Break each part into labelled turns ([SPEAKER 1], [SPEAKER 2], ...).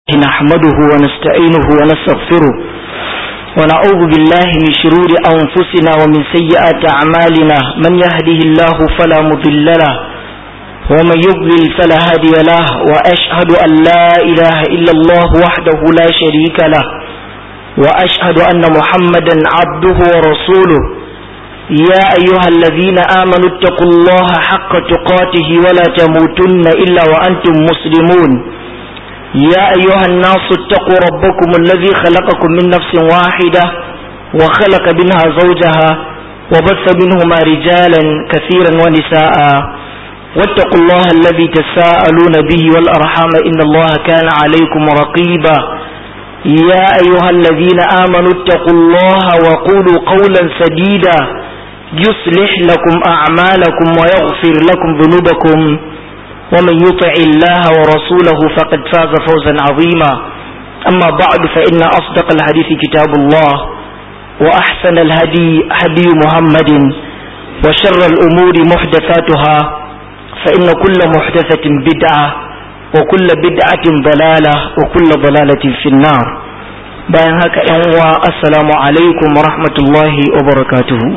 [SPEAKER 1] نحمده ونستعينه ونستغفره ونعوذ بالله من شرور أنفسنا ومن سيئات أعمالنا من يهده الله فلا مضل له ومن يضلل فلا هادي له وأشهد أن لا إله إلا الله وحده لا شريك له وأشهد أن محمدا عبده ورسوله يا أيها الذين آمنوا اتقوا الله حق تقاته ولا تموتن إلا وأنتم مسلمون يا أيها الناس اتقوا ربكم الذي خلقكم من نفس واحدة وخلق منها زوجها وبث منهما رجالا كثيرا ونساء واتقوا الله الذي تساءلون به والأرحام إن الله كان عليكم رقيبا يا أيها الذين آمنوا اتقوا الله وقولوا قولا سديدا يصلح لكم أعمالكم ويغفر لكم ذنوبكم ومن يطع الله ورسوله فقد فاز فوزا عظيما أما بعد فإن أصدق الحديث كتاب الله وأحسن الهدي هدي محمد وشر الأمور محدثاتها فإن كل محدثة بدعة وكل بدعة ضلالة وكل ضلالة في النار bayan haka ‘yan uwa assalamu alaikum wa rahmatullahi wa barakatuhu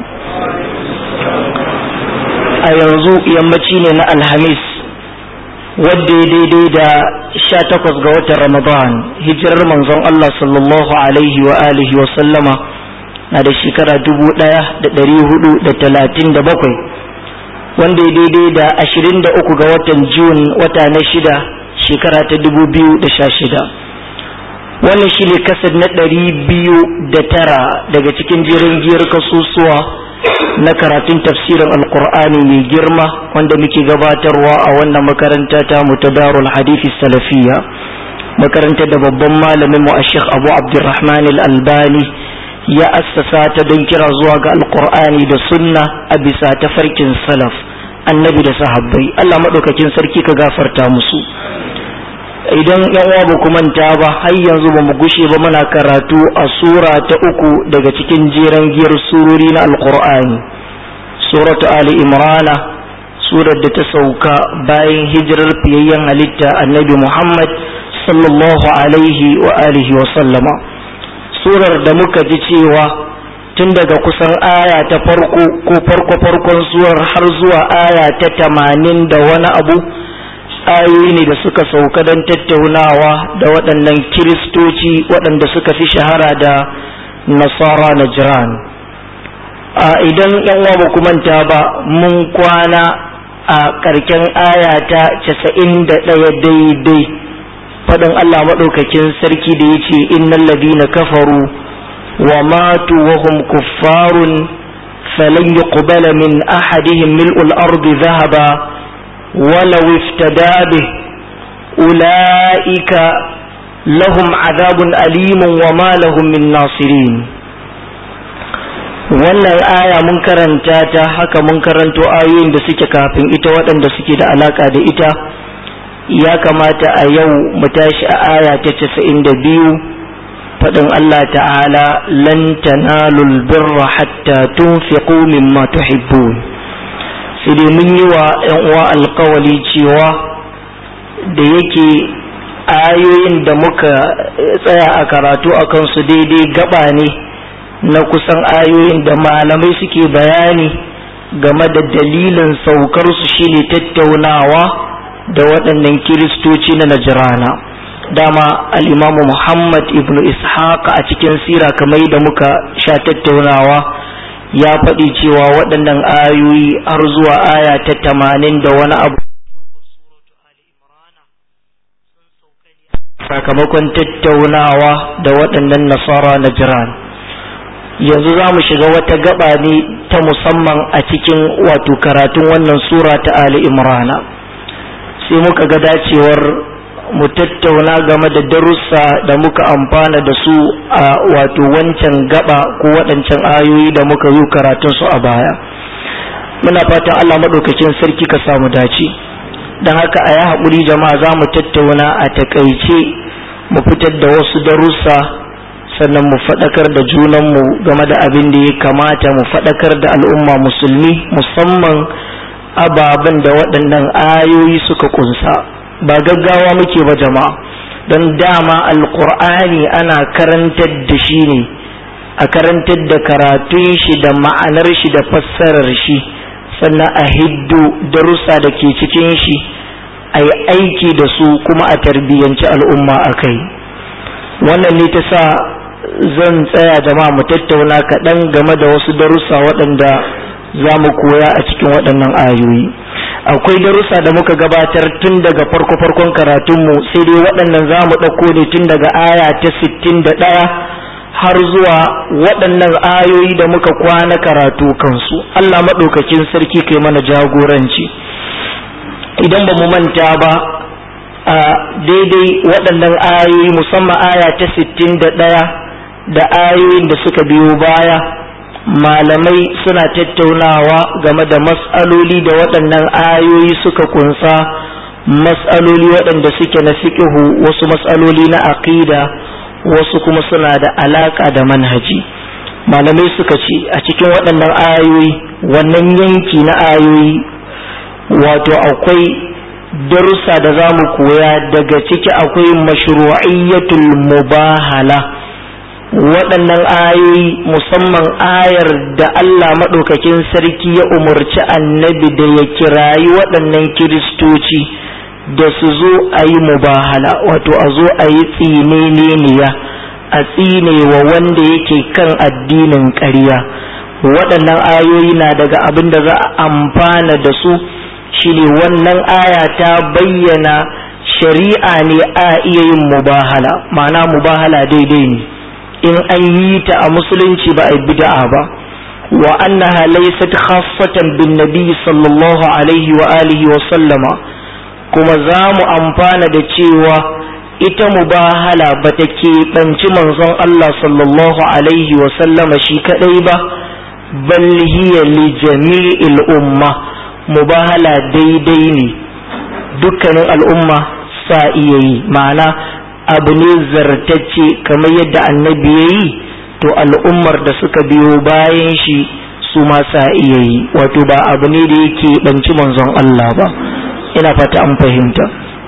[SPEAKER 1] a yanzu yammaci ne na alhamis wadda ya daidai da sha takwas ga watan ramadan hijirar manzon Allah sallallahu alaihi wa alihi wa sallama na da shekara dubu ɗaya da ɗari hudu da talatin da bakwai wanda ya daidai da ashirin da uku ga watan jun wata na shida shekara ta dubu biyu da sha shida wannan shi ne kasar na ɗari biyu da tara daga cikin jerin giyar kasusuwa na karatun tafsirin alkur'ani mai girma wanda muke gabatarwa a wannan makaranta ta mutadarul hadithi salafiya makaranta da babban malamin mu ashek abu abdurrahman al-albani ya assasa ta don kira zuwa ga alkur'ani da sunna a bisa tafarkin salaf annabi da sahabbai allah maɗaukakin sarki ka gafarta musu idan yan uwa ba ku manta ba har yanzu ba mu gushe ba muna karatu a sura ta uku daga cikin jeren giyar surori na alkur'ani suratu ali imrana surar da ta sauka bayan hijirar fiyayyen halitta annabi muhammad sallallahu alaihi wa alihi wa sallama surar da muka ji cewa tun daga kusan aya ta farko ko farko farkon surar har zuwa aya ta tamanin da wani abu ayoyi ne da suka sauka don tattaunawa da waɗannan kiristoci waɗanda suka fi shahara da nasara na jiran a idan yan uwa ba manta ba mun kwana a ƙarken aya ta casa'in da ɗaya daidai faɗin allah maɗaukakin sarki da ya ce innan ladina kafaru wa matu wa hum kuffarun falan yuqbala min ahadihim mil'ul ardi dhahaba ولو افتدى به أولئك لهم عذاب أليم وما لهم من ناصرين wannan aya mun karanta ta haka mun karanto ayoyin da suke kafin ita waɗanda suke da alaka da ita ya kamata a yau mu tashi a aya ta casa'in da biyu faɗin Allah ta'ala lan tanalul birra hatta tunfiqu mimma tuhibbun sai dai mun yi wa ‘yan uwa alkawali cewa da yake ayoyin da muka tsaya a karatu a kansu daidai gaba ne na kusan ayoyin da malamai suke bayani game da dalilin saukarsu shine tattaunawa da waɗannan kiristoci na najirana dama al'imamu muhammad ibn ishaq a cikin sira kamar da muka sha tattaunawa ya faɗi cewa waɗannan ayoyi har zuwa aya ta tamanin da wani abu sakamakon tattaunawa da waɗannan nasara na jiran yanzu za mu shiga wata gaba ne ta musamman a cikin wato karatun wannan sura ta ali imrana sai muka ga dacewar mu tattauna game da darussa da muka amfana da su a wato wancan gaba ko waɗancan ayoyi da muka yi karatun su a baya muna fatan Allah maɗaukakin sarki ka samu dace don haka a yi haƙuri jama'a za mu tattauna a takaice mu fitar da wasu darussa sannan mu faɗakar da junanmu game da abin da ya kamata mu faɗakar da al'umma musulmi musamman ababen da waɗannan ayoyi suka kunsa ba gaggawa muke ba jama'a don dama alkur'ani ana karantar da shi ne a karantar da karatun shi da ma'anar shi da fassarar shi sannan a hiddo darussa da ke cikin shi a yi aiki da su kuma a tarbiyyanci al'umma a kai wannan ne ta sa zan tsaya jama'a mu tattauna kaɗan game da wasu darussa waɗanda za mu koya a cikin waɗannan ayoyi akwai darussa da muka gabatar tun daga farko-farkon karatunmu sai dai waɗannan za mu ɗauko ne tun daga aya ta sittin da ɗaya har zuwa waɗannan ayoyi da muka kwana karatu kansu Allah maɗaukakin sarki kai mana jagoranci idan ba mu manta ba a daidai waɗannan ayoyi musamman aya ta sittin da ɗaya da ayoyin da suka biyo baya malamai suna tattaunawa game da mas'aloli da waɗannan ayoyi suka kunsa mas'aloli waɗanda suke na fiƙihu wasu mas'aloli na aƙida wasu kuma suna da alaƙa da manhaji malamai suka ce a cikin waɗannan ayoyi wannan yanki na ayoyi wato akwai darussa da za mu koya daga ciki akwai mashru'iyyatul mubahala waɗannan ayoyi musamman ayar da Allah maɗaukakin sarki ya umarci annabi da ya kirayi waɗannan kiristoci da su zo a yi mubahala wato a zo a yi tsineniya a tsine wa wanda yake kan addinin ƙarya waɗannan ayoyi na daga abin da za a amfana da su shine wannan aya ta bayyana shari'a ne a iya yin mubahala ma'ana mubahala daidai ne in an yi ta a musulunci ba a yi bid'a ba wa annaha laysat khassatan bin nabi sallallahu alaihi wa alihi wa sallama kuma za mu amfana da cewa ita mubahala ba ta keɓanci manzon Allah sallallahu alaihi wa sallama shi kadai ba bal hiya li jami'il umma mubahala daidai ne dukkanin al'umma sa iya yi ma'ana abu ne zartacce kamar yadda annabi ya yi to al'ummar da suka biyo bayan shi su ma sa iya yi wato ba abu ne da yake banci manzon Allah ba ina fata an fahimta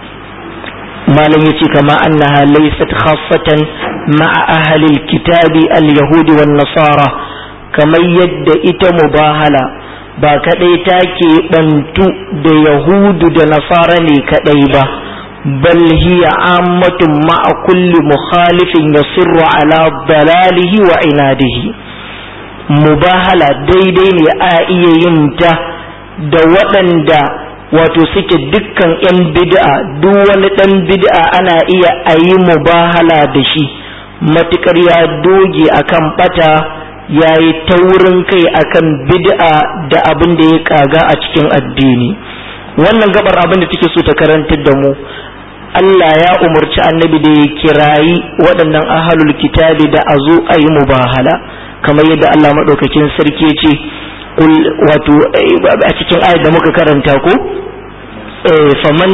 [SPEAKER 1] malam yace kama annaha laysat khassatan ma'a ahli alkitabi alyahudi wan nasara kamar yadda ita mubahala ba kadai take bantu da yahudu da nasara ne kadai ba بل هي عامة مع كل مخالف يصر على ضلاله وعناده مباهلة daidai ne a iya yin ta da waɗanda wato suke dukkan 'yan bid'a duk wani ɗan bid'a ana iya a yi mubahala da shi matuƙar ya doge akan ɓata ya yi taurin kai akan bid'a da abin da ya kaga a cikin addini wannan gabar abin da take so ta karantar da mu Allah ya umarci annabi da ya kirayi waɗannan ahalul kitabi da a zo a yi mubahala kamar yadda Allah maɗaukakin sarki ce wato a cikin ayat da muka karanta ko faman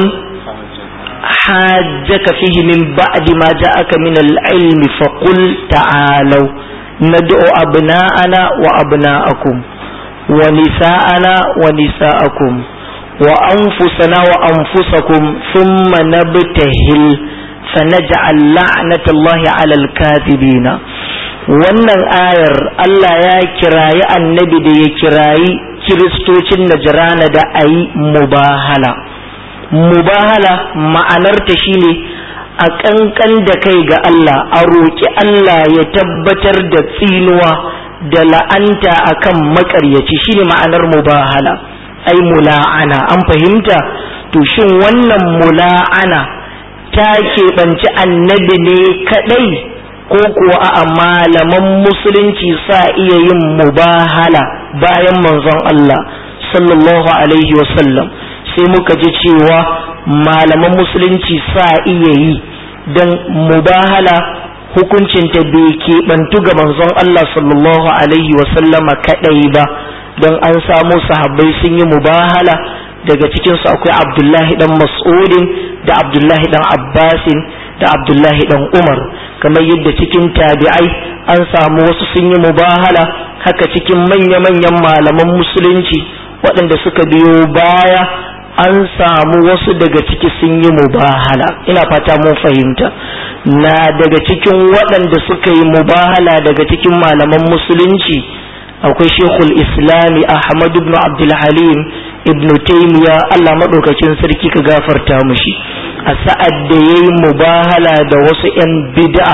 [SPEAKER 1] hajjaka fihi min ba'di ma ja'aka min al-ilm fa qul ta'alu nad'u abna'ana wa abna'akum wa nisa'ana wa nisa'akum وأنفسنا وأنفسكم ثم نبتهل فنجعل لعنة الله على الكاذبين wannan ayar Allah ya kirayi annabi da ya kirayi kiristocin najrana da a yi mubahala mubahala ma'anarta shine a ƙanƙan da kai ga Allah a roƙi Allah ya tabbatar da tsinuwa da la'anta akan maƙaryaci shine ma'anar mubahala ai mula'ana an fahimta to shin wannan mula'ana ta keɓanci annabi ne kaɗai ko kuwa a malaman musulunci sa iya yin mubahala bayan manzon Allah sallallahu alaihi wasallam sai muka ji cewa malaman musulunci sa iya yi don mubahala hukuncinta bai keɓantu ga manzon Allah sallallahu alaihi wasallama kaɗai ba don an samu sahabbai sun yi mubahala daga cikinsu akwai abdullahi dan mas'udin da abdullahi dan abbasin da abdullahi dan umar kamar yadda cikin tabi'ai an samu wasu sun yi mubahala haka cikin manya-manyan malaman musulunci waɗanda suka biyo baya an samu wasu daga ciki sun yi mubahala ina fata mun fahimta na daga cikin waɗanda suka yi mubahala daga cikin malaman musulunci akwai shekul islami ahmad ibn abdulhalim ibn taimiya allah maɗaukakin sarki ka gafarta mushi a sa'ad da ya yi mubahala da wasu 'yan bid'a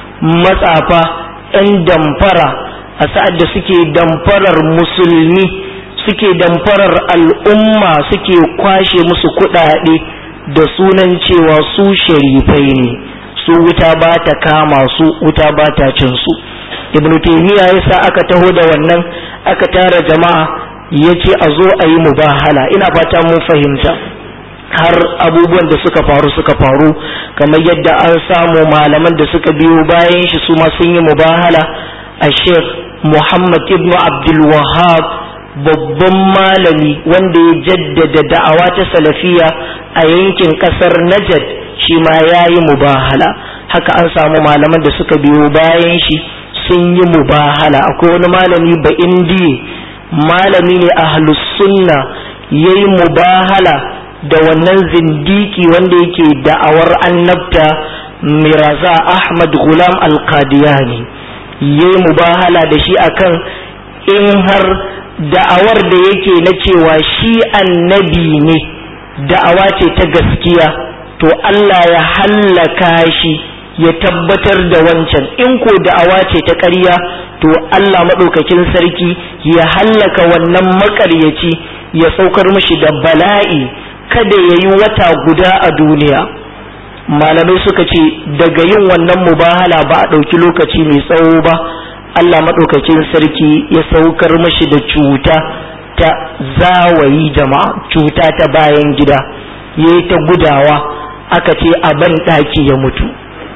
[SPEAKER 1] matsafa 'yan damfara a sa'ad da suke damfarar musulmi suke damfarar al'umma suke kwashe musu kuɗaɗe da sunan cewa su sharifai ne su wuta ba ta kama su wuta ba ta cin su ibn taymiya yasa aka taho da wannan aka tara jama'a yace a zo a yi mubahala ina fata mun fahimta har abubuwan da suka faru suka faru kamar yadda an samu malaman da suka biyo bayan shi su ma sun yi mubahala a sheikh muhammad ibn abdul wahab babban malami wanda ya jaddada da'awa ta salafiya a yankin kasar Najd shi ma ya yi mubahala haka an samu malaman da suka biyo bayan shi sun yi mubahala akwai wani malami ba indiya malami ne ahlus sunna ya yi mubahala da wannan zindiki wanda yake da'awar annabta miraza ahmad gulam al-qadiyani ya yi mubahala da shi akan in har da'awar da yake na cewa shi annabi ne da'awa ce ta gaskiya to Allah ya hallaka shi ya tabbatar da wancan in ko da'awa ce ta ƙarya to Allah maɗaukakin sarki ya hallaka wannan maƙaryaci ya saukar mashi da bala'i kada ya yi wata guda a duniya malamai suka ce daga yin wannan mubahala ba a ɗauki lokaci mai tsawo ba Allah maɗaukakin sarki ya saukar mashi da cuta ta zawayi jama'a cuta ta bayan gida ya yi ta gudawa aka ce a ban ɗaki ya mutu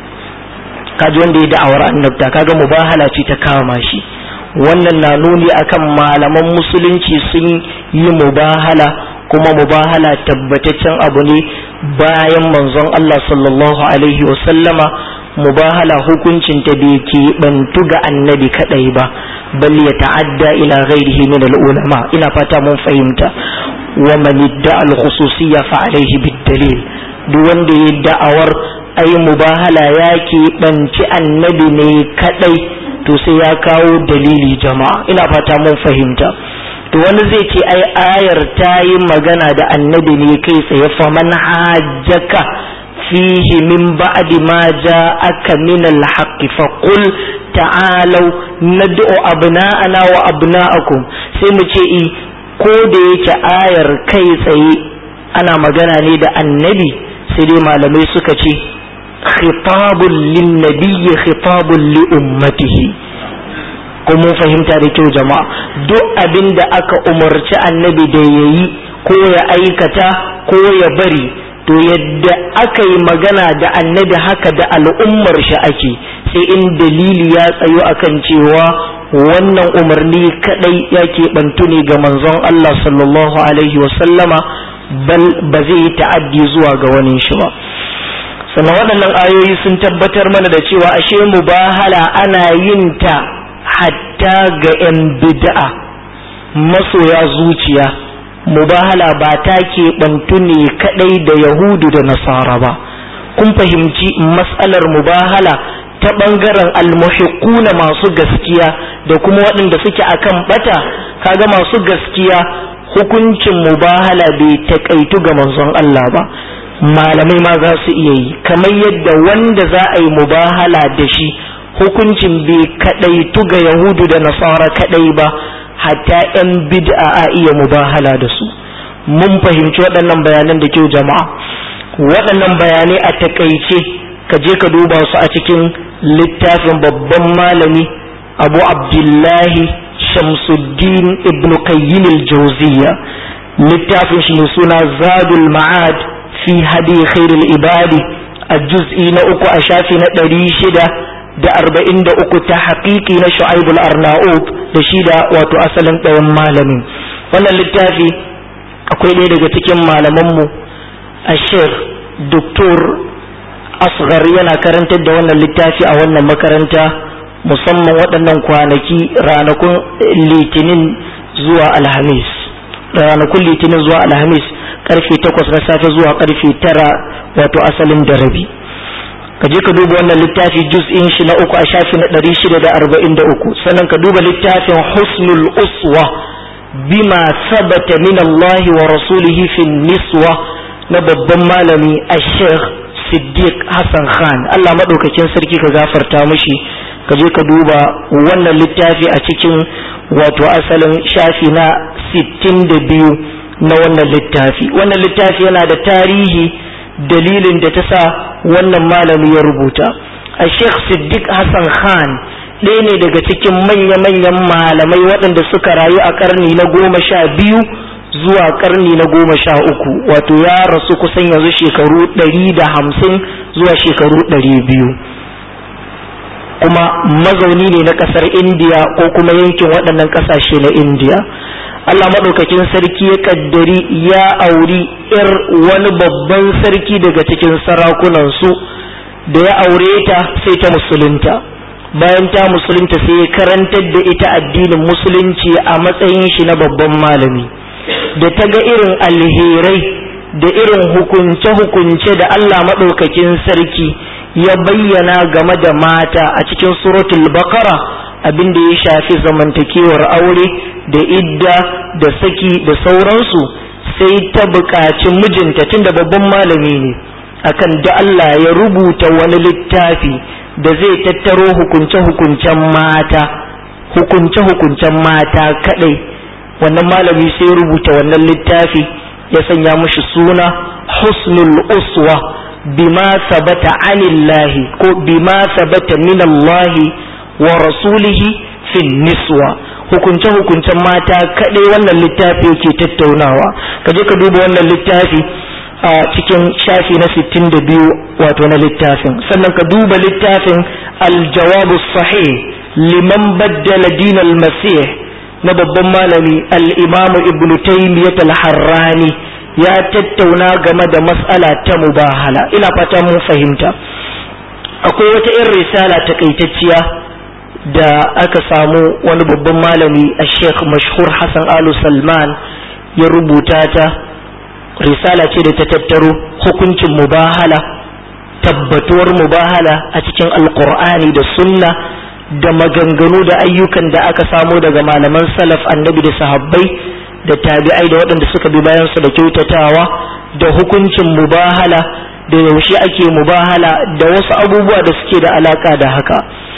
[SPEAKER 1] kaji wanda ya da'awar annabta kaga mubahala ce ta kama shi wannan na nuni akan malaman musulunci sun yi mubahala kuma mubahala tabbataccen abu ne bayan manzon Allah sallallahu alaihi wasallama mubahala hukuncin ta bai keɓantu ga annabi kadai ba bal ya ta'adda ila ghairihi min al-ulama ina fata mun fahimta wa man idda'a al-khususiyya fa alayhi bid-dalil duk wanda ya da'awar ai mubahala ya keɓanci annabi ne kadai to sai ya kawo dalili jama'a ina fata mun fahimta to wani zai ce ai ayar ta yi magana da annabi ne kai tsaye fa man hajjaka fihi min ba'di ma ja'aka min al-haqqi fa qul ta'alu nad'u abna'ana wa abna'akum sai mu ce i ko da yake ayar kai tsaye ana magana ne da annabi sai dai malamai suka ce khitabun lin nabiyyi khitabun li ummatihi ko mun fahimta da kyau jama'a duk abin da aka umarci annabi da ya yi ko ya aikata ko ya bari to yadda aka yi magana da annabi haka da al'ummar shi ake sai in dalili ya tsayo akan cewa wannan umarni kadai ya keɓantu ne ga manzon Allah sallallahu alaihi wasallama bal ba zai yi ta'addi zuwa ga wani shi ba sannan waɗannan ayoyi sun tabbatar mana da cewa ashe mubahala ana yin ta hatta ga 'yan bid'a masoya zuciya mubahala ba ta keɓantu ne kaɗai da yahudu da nasara ba kun fahimci matsalar mubahala ta ɓangaren almuhiquna masu gaskiya da kuma waɗanda suke akan bata kaga masu gaskiya hukuncin mubahala bai taƙaitu ga manzon Allah ba malamai ma za su iya yi kamar yadda wanda za a yi mubahala da shi hukuncin bai kadaitu ga yahudu da nasara kadai ba hatta yan bid'a a iya mubahala da su mun fahimci waɗannan bayanan da kyau jama'a waɗannan bayanai a takaice ka je ka duba su a cikin littafin babban malami abu abdullahi shamsuddin ibn qayyim al-jawziyya littafin shi ne suna zadul ma'ad fi hadi khairul ibadi a juz'i na uku a shafi na ɗari shida da arba'in da uku ta haƙiƙi na shu'aibul arna'ud da shi da wato asalin ɗayan malamin wannan littafi akwai ɗaya daga cikin malamanmu a sheikh doktor asghar yana karantar da wannan littafi a wannan makaranta musamman waɗannan kwanaki ranakun litinin zuwa alhamis ranakun litinin zuwa alhamis karfe takwas na safe zuwa karfe tara wato asalin da rabi ka je ka duba wannan littafi juz'in shi na uku a shafi na ɗari shida da arba'in da uku sannan ka duba littafin husnul uswa bima sabata min Allah wa rasulihi fi niswa na babban malami a sheikh siddiq hassan khan Allah maɗaukakin sarki ka gafarta mishi ka je ka duba wannan littafi a cikin wato asalin shafi na sittin da biyu na wannan littafi wannan littafi yana da tarihi dalilin da ta sa wannan malami ya rubuta a sheikh siddiq hassan khan ɗaya ne daga cikin manya-manyan malamai waɗanda suka rayu a ƙarni na goma sha biyu zuwa ƙarni na goma sha uku wato ya rasu kusan yanzu shekaru ɗari da hamsin zuwa shekaru ɗari biyu kuma mazauni ne na ƙasar indiya ko kuma yankin waɗannan ƙasashe na indiya Allah maɗaukakin sarki ya ƙaddari ya auri ‘yar wani babban sarki daga cikin sarakunansu da ya aure ta sai ta musulunta bayan ta musulunta sai ya karantar da ita addinin musulunci a matsayin shi na babban malami da ta ga irin alherai da irin hukunce-hukunce da Allah maɗaukakin sarki ya bayyana game da mata a cikin suratul baqara abin da ya shafi zamantakewar aure da idda da saki da sauransu sai ta buƙaci mijinta tunda babban malami ne akan da Allah ya rubuta wani littafi da zai tattaro hukunce-hukuncen mata hukunce-hukuncen mata kadai wannan malami sai rubuta wannan littafi ya sanya mushi suna husnul uswa bima sabata anillahi ko bima sabata minallahi wa rasulihi fin niswa hukunce hukuncen mata kadai wannan littafi yake tattaunawa ka je ka duba wannan littafi a cikin shafi na 62 wato na littafin sannan ka duba littafin aljawabu sahih liman baddala dinal masih na babban malami al-imamu ibnu taymiyyah al-harrani ya tattauna game da mas'ala ta mubahala ina fata mun fahimta akwai wata irin risala takaitacciya da aka samu wani babban malami a sheikh mashhur hassan alu salman ya rubuta ta risala ce da ta tattaro hukuncin mubahala tabbatuwar mubahala a cikin alkur'ani da sunna da maganganu da ayyukan da aka samo daga malaman salaf annabi da sahabbai da tabi'ai da waɗanda suka bi bayan su da kyautatawa da hukuncin mubahala da yaushe ake mubahala da wasu abubuwa da suke da alaka da haka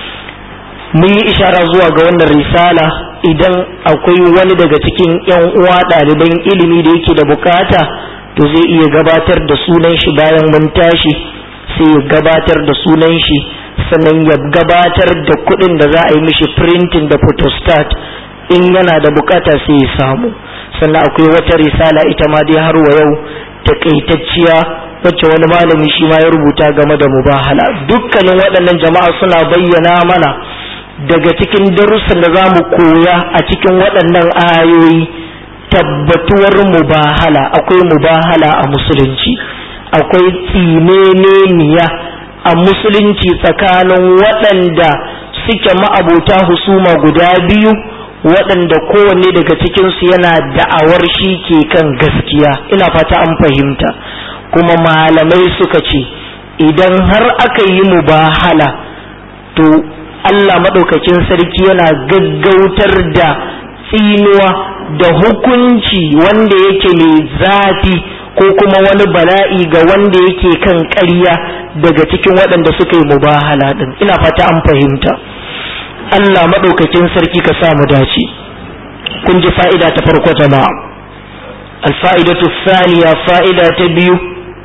[SPEAKER 1] mun yi ishara zuwa ga wannan risala idan akwai wani daga cikin yan uwa ɗaliban ilimi da yake da bukata to zai iya gabatar da sunan shi bayan mun tashi sai ya gabatar da sunan shi sannan ya gabatar da kuɗin da za a yi mishi printing da photostat in yana da bukata sai ya samu sannan akwai wata risala ita ma dai har wa yau takaitacciya wacce wani malami shi ma ya rubuta game da mubahala dukkanin waɗannan jama'a suna bayyana mana daga cikin darussan da za mu koya a cikin waɗannan ayoyi tabbatuwar mubahala akwai mubahala a musulunci akwai tsineniya a musulunci tsakanin waɗanda suke ma'abota husuma guda biyu waɗanda kowanne daga cikinsu yana da'awar shi ke kan gaskiya ina fata an fahimta kuma malamai suka ce idan har aka yi mubahala to Allah maɗaukakin sarki yana gaggautar da tsinuwa da hukunci wanda yake mai zafi ko kuma wani bala'i ga wanda yake kan ƙarya daga cikin waɗanda suka yi mubahala ɗin ina fata an fahimta Allah maɗaukakin sarki ka sa mu dace kun ji fa'ida ta farko jama'a alfa'idatu saniya fa'ida ta biyu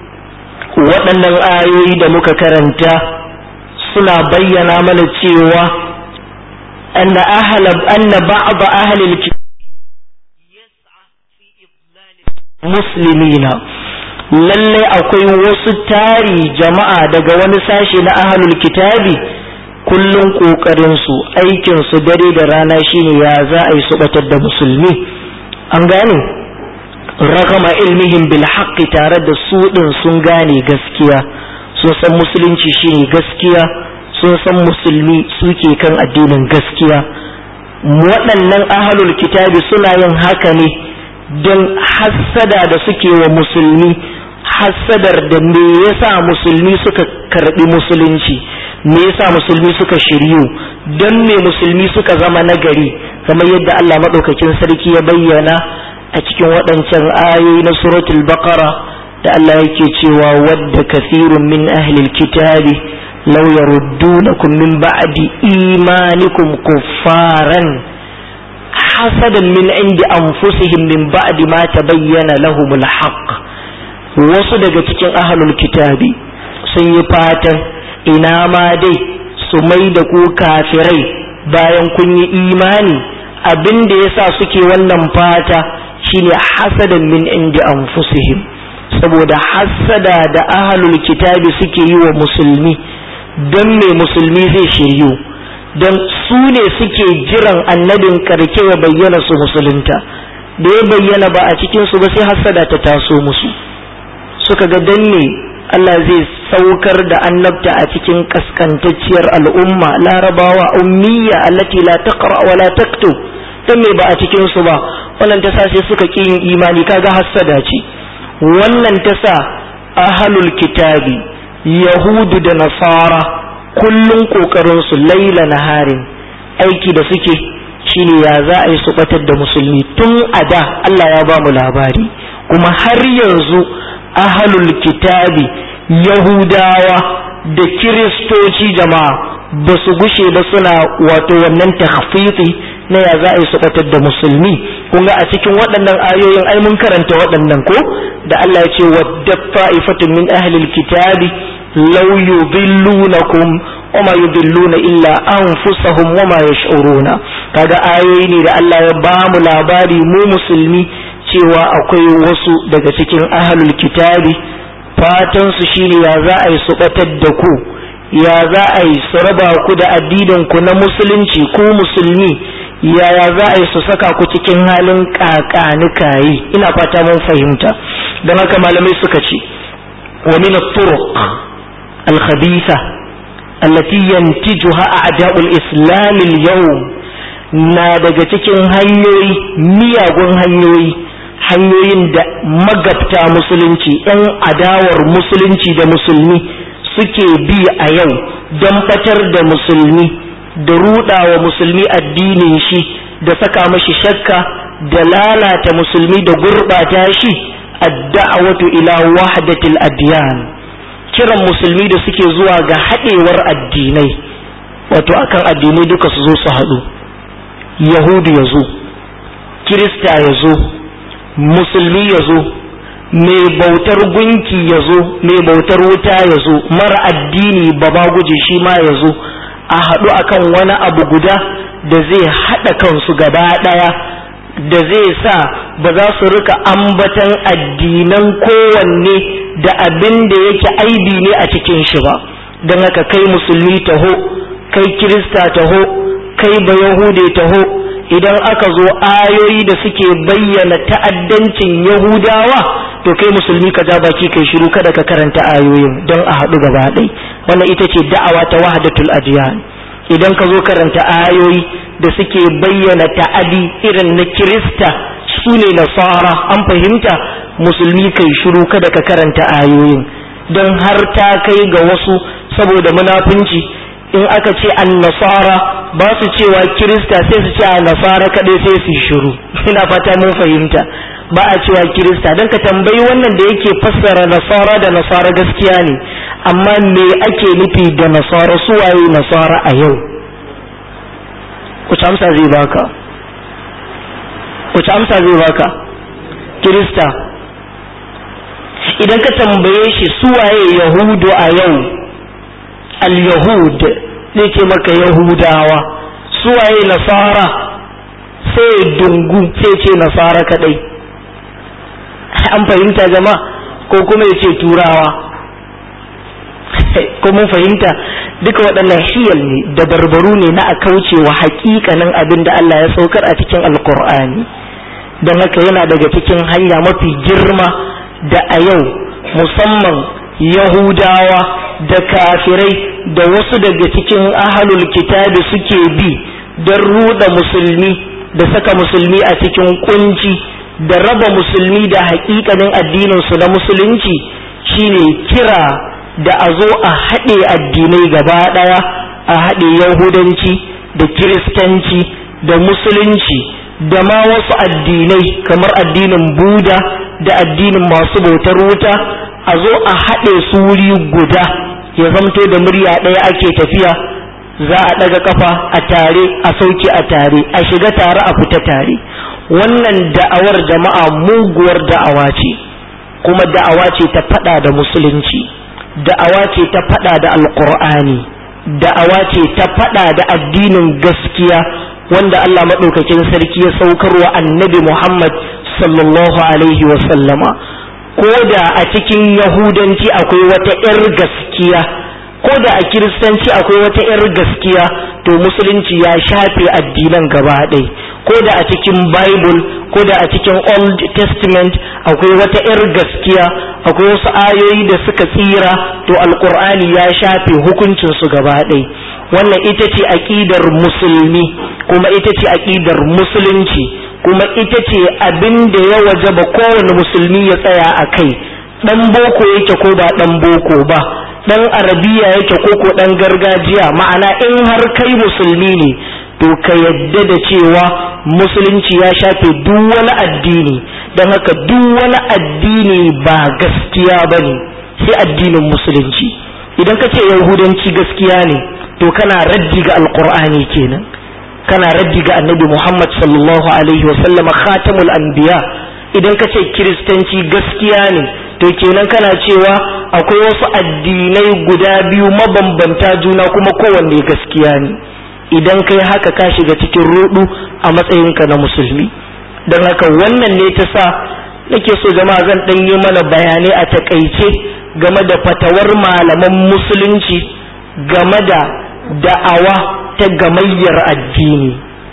[SPEAKER 1] waɗannan ayoyi da muka karanta suna bayyana mana cewa anna ahla anna ba'd ahli al-kitab muslimina lalle akwai wasu tari jama'a daga wani sashe na ahlul kitabi kullum kokarin su aikin su dare da rana shine ya za a yi su batar da musulmi an gane ragama ilmihim bil haqqi tare da su din sun gane gaskiya sun san musulunci shine gaskiya sun san musulmi suke kan addinin gaskiya waɗannan ahalul kitabi suna yin haka ne don hassada da suke wa musulmi hassadar da me yasa musulmi suka karbi musulunci me yasa musulmi suka shiryu don me musulmi suka zama nagari kamar yadda Allah maɗaukakin sarki ya bayyana a cikin waɗancan ayoyi na suratul baqara da Allah yake cewa wadda kasirun min ahlil kitabi law yaruddunakum min ba'di imanikum kuffaran hasadan min indi anfusihim min ba'di ma tabayyana lahumul haqq wasu daga cikin ahlul kitabi sun yi fatan ina ma dai su mai da ku kafirai bayan kun yi imani abin da yasa suke wannan fata shine hasadan min indi anfusihim saboda hasada da ahlul kitabi suke yi wa musulmi don me musulmi zai shiryu don su ne suke jiran annabin karke ya bayyana su musulunta da ya bayyana ba a cikinsu ba sai hasada ta taso musu suka ga dan me Allah zai saukar da annabta a cikin kaskantacciyar al'umma larabawa ummiya allati la taqra wa la taktub dan me ba a cikin su ba wannan ta sa sai suka ki yin imani kaga hassada ce wannan ta sa ahlul kitabi yahudu da nasara kullun kokarin su laila naharin aiki da suke shine ya za a yi su batar da musulmi tun a da Allah ya ba mu labari kuma har yanzu ahalul kitabi yahudawa da kiristoci jama'a ba su gushe ba suna wato wannan takhfiti na ya za a yi su batar da musulmi kun ga a cikin waɗannan ayoyin ai mun karanta waɗannan ko da Allah ya ce wadda fa'ifatun min ahlil kitabi law yudillunakum wa ma yudilluna illa anfusahum wa ma yash'uruna kaga ayoyi ne da Allah ya ba mu labari mu musulmi cewa akwai wasu daga cikin ahlul kitabi fatan su shine ya za a yi su batar da ku ya za a yi su raba ku da addinin ku na musulunci ku musulmi yaya za a yi su saka ku cikin halin kakanikayi ina fata mun fahimta don haka malamai suka ce wa min at-turuq al-khabitha allati yantijuha a'da'ul islam al-yawm na daga cikin hanyoyi miyagun hanyoyi hanyoyin da magabta musulunci 'yan adawar musulunci da musulmi suke bi a yau don batar da musulmi da rudawa musulmi addinin shi da saka mashi shakka da lalata musulmi da gurbata shi adda'awatu ila wahdatil adyan kiran musulmi da suke zuwa ga haɗewar addinai wato akan addinai duka su zo su haɗu yahudu ya zo kirista ya zo musulmi ya zo mai bautar gunki ya zo mai bautar wuta ya zo mara addini ba ma guje shi ma ya zo a haɗu akan wani abu guda da zai haɗa kansu gaba ɗaya da zai sa ba za su rika ambatan addinan kowanne da abin da yake aibi ne a cikin shi ba don haka kai musulmi taho kai kirista taho kai ba yahude taho idan aka zo ayoyi da suke bayyana ta'addancin yahudawa to kai musulmi ka ja baki kai shiru kada ka karanta ayoyin don a haɗu gaba ɗai wannan ita ce da'awa ta wahdatul adiyan idan ka zo karanta ayoyi da suke bayyana ta'adi irin na kirista su ne nasara an fahimta musulmi kai shiru kada ka karanta ayoyin don har ta kai ga wasu saboda munafunci in aka ce an nasara ba su cewa kirista sai su ce a nasara kaɗai sai su shiru ina fata mun fahimta ba a cewa kirista don ka tambayi wannan da yake fassara nasara da nasara gaskiya ne amma me ake nufi da nasara suwaye nasara a yau wace amsa zai baka wace amsa zai baka kirista idan ka tambaye shi suwaye yahudu a yau al-yahud zai ce maka yahudawa suwaye nasara sai dungu sai ce nasara kadai an fahimta jama'a ko kuma ya ce turawa ko mun fahimta duka waɗannan hiyal ne da barbaru ne na a kaucewa haƙiƙanin abin da Allah ya saukar a cikin alkur'ani don haka yana daga cikin hanya mafi girma da a yau musamman yahudawa da kafirai da wasu daga cikin ahalul kitabi suke bi don ruɗa musulmi da saka musulmi a cikin kunci da raba musulmi da haƙiƙanin addininsu na musulunci shine kira da a zo a haɗe addinai gaba ɗaya a haɗe yahudanci da kiristanci da musulunci da ma wasu addinai kamar addinin buda da addinin masu bautar wuta a zo a haɗe su wuri guda ya zamto da murya ɗaya ake tafiya za a ɗaga kafa a tare a sauke a tare a shiga tare a fita tare wannan da'awar jama'a muguwar da'awa ce kuma da'awa ce ta faɗa da musulunci da'awa ce ta faɗa da alƙur'ani da'awa ce ta faɗa da addinin gaskiya wanda Allah maɗaukakin sarki ya saukarwa annabi Muhammad sallallahu alaihi wa sallama ko da a cikin yahudanci akwai wata 'yar gaskiya ko da a kiristanci akwai wata 'yar gaskiya to musulunci ya shafe addinan gaba ɗaya ko da a cikin bible ko da a cikin old testament akwai wata 'yar gaskiya akwai wasu ayoyi da suka tsira to alkur'ani ya shafe hukuncinsu gaba ɗaya wannan ita ce aƙidar musulmi kuma ita ce aƙidar musulunci kuma ita ce abin da ya wajaba kowane musulmi ya tsaya a kai ɗan boko yake ko ba ɗan boko ba ɗan arabiya yake ko ko ɗan gargajiya ma'ana in har kai musulmi ne to ka yadda da cewa musulunci ya shafe duk wani addini don haka duk wani addini ba gaskiya ba ne sai addinin musulunci idan ka ce yahudanci gaskiya ne to kana raddi ga alkur'ani kenan kana raddi ga annabi muhammad sallallahu alaihi wasallama khatamul anbiya idan ka ce kiristanci gaskiya ne to kenan kana cewa akwai wasu addinai guda biyu mabambanta juna kuma kowanne gaskiya ne idan kai haka ka shiga cikin rudu a matsayinka na musulmi don haka wannan ne ta sa nake so jama'a zan ɗan yi mana bayanai a takaice game da fatawar malaman musulunci game da da'awa ta gamayyar addini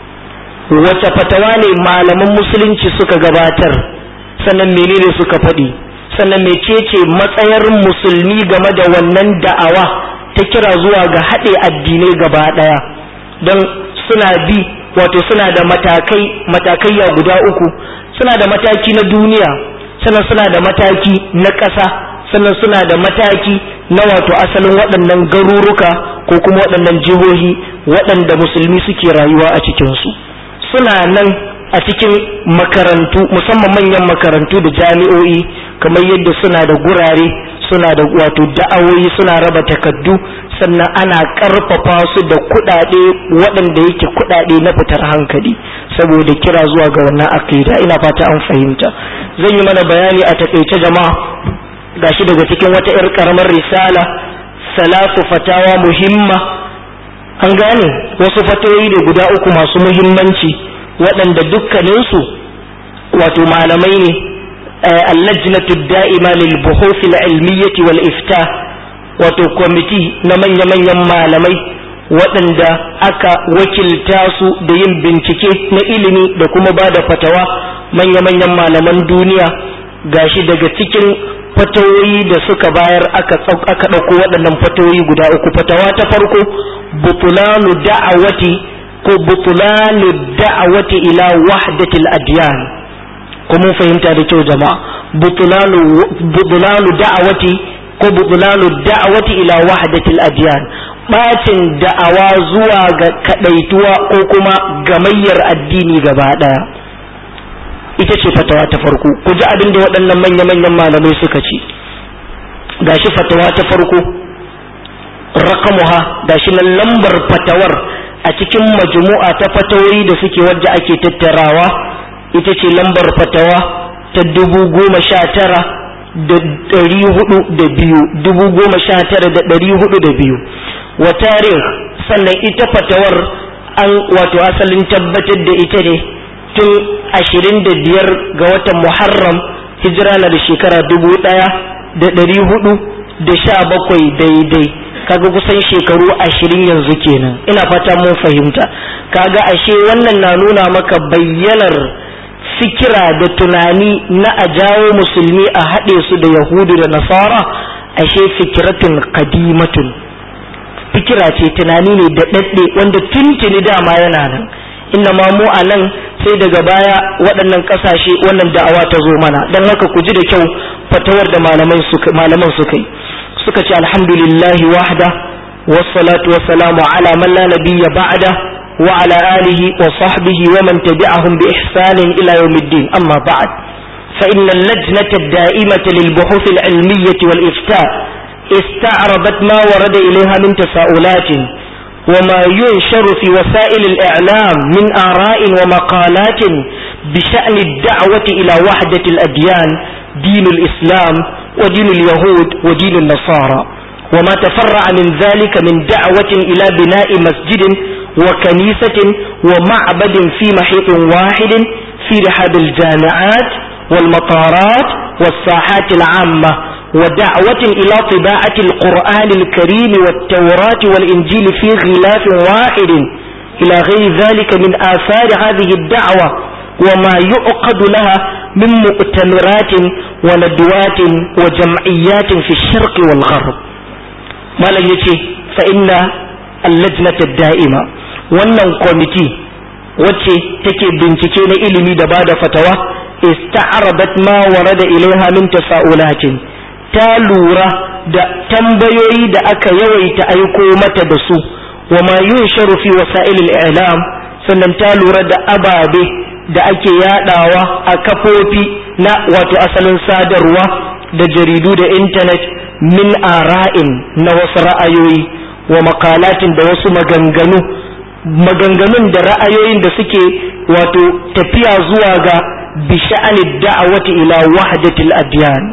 [SPEAKER 1] wace fatawa ne malaman musulunci suka gabatar sannan menene suka faɗi sannan mecece matsayar musulmi game da wannan da'awa ta kira zuwa ga haɗe addinai gaba ɗaya don suna bi wato suna da matakai matakaiya guda uku suna da mataki na duniya sannan suna da mataki na ƙasa sannan suna da mataki na wato asalin waɗannan garuruka ko kuma waɗannan jihohi waɗanda musulmi suke rayuwa a cikinsu suna nan a cikin makarantu musamman manyan makarantu da jami'o'i kamar yadda suna da gurare suna da wato da'awoyi suna raba takaddu sannan ana karfafa su da kuɗaɗe waɗanda yake kuɗaɗe na fitar hankali saboda kira zuwa ga wannan akida ina fata an fahimta zan yi mana bayani a takaice jama'a gashi daga cikin wata 'yar karamar risala salasu fatawa muhimma an gane wasu fatoyi da guda uku masu muhimmanci waɗanda dukkaninsu wato malamai ne allajnatu da'ima lil buhuth al ilmiyyah wal ifta wato kwamiti na manya-manyan malamai waɗanda aka wakilta su da yin bincike na ilimi da kuma ba da fatawa manya-manyan malaman duniya gashi daga cikin fatawoyi da suka bayar aka aka ɗauko waɗannan fatawoyi guda uku fatawa ta farko butulanu da'awati ko butulanu da'awati ila wahdatil adyan ko mun fahimta da kyau jama'a butulanu butulanu da'awati ko butulanu da'awati ila wahdatil adyan bacin da'awa zuwa ga kadaituwa ko kuma gamayyar addini gaba daya ita ce fatawa ta farko ku ji abin da waɗannan manya-manyan malamai suka ce gashi fatawa ta farko rakamuha gashi nan lambar fatawar a cikin majmu'a ta fatawoyi da suke wadda ake tattarawa ita ce lambar fatawa ta dubu goma sha tara da ɗari hudu da biyu dubu goma sha tara da ɗari hudu da biyu wa tarih sannan ita fatawar an wato asalin tabbatar da ita ne tun ashirin da biyar ga watan muharram hijira na da shekara dubu ɗaya da ɗari hudu da sha bakwai daidai kaga kusan shekaru ashirin yanzu kenan ina fata mun fahimta kaga ashe wannan na nuna maka bayyanar fikira da tunani na a jawo musulmi a haɗe su da yahudu da nasara ashe fikiratun kadimatun fikira ce tunani ne da ɗaɗɗe wanda tuntuni dama yana nan inna ma mu a nan sai daga baya waɗannan ƙasashe wannan da'awa ta zo mana don haka ku ji da kyau fatawar da malaman suka yi suka ce alhamdulillahi wahda wassalatu wassalamu ala man la nabiyya ba'da wa ala alihi wa sahbihi wa man tabi'ahum bi ihsanin ila yawmiddin amma ba'd fa inna al-lajnata ad-da'imata lil buhuth al-ilmiyyah wal ifta' استعرضت ما ورد إليها من تساؤلات وما ينشر في وسائل الإعلام من آراء ومقالات بشأن الدعوة إلى وحدة الأديان دين الإسلام ودين اليهود ودين النصارى وما تفرع من ذلك من دعوة إلى بناء مسجد وكنيسة ومعبد في محيط واحد في رحاب الجامعات والمطارات والساحات العامة ودعوة إلى طباعة القرآن الكريم والتوراة والإنجيل في غلاف واحد إلى غير ذلك من آثار هذه الدعوة وما يعقد لها من مؤتمرات وندوات وجمعيات في الشرق والغرب ما لن يتي فإن اللجنة الدائمة wannan kwamiti wacce take bincike na ilimi da bada fatawa ista'arabat ma warada ilaiha min tasa'ulatin ta lura da tambayoyi da aka yawaita aiko mata da su wa ma yunsharu fi wasa'ilil i'lam sannan ta lura da ababe da ake yadawa a kafofi na wato asalin sadarwa da jaridu da intanet min ara'in na wasu ra'ayoyi wa makalatin da wasu maganganu maganganun da ra'ayoyin da suke wato tafiya zuwa ga bisha'anid da'awati ila wahdatil adyan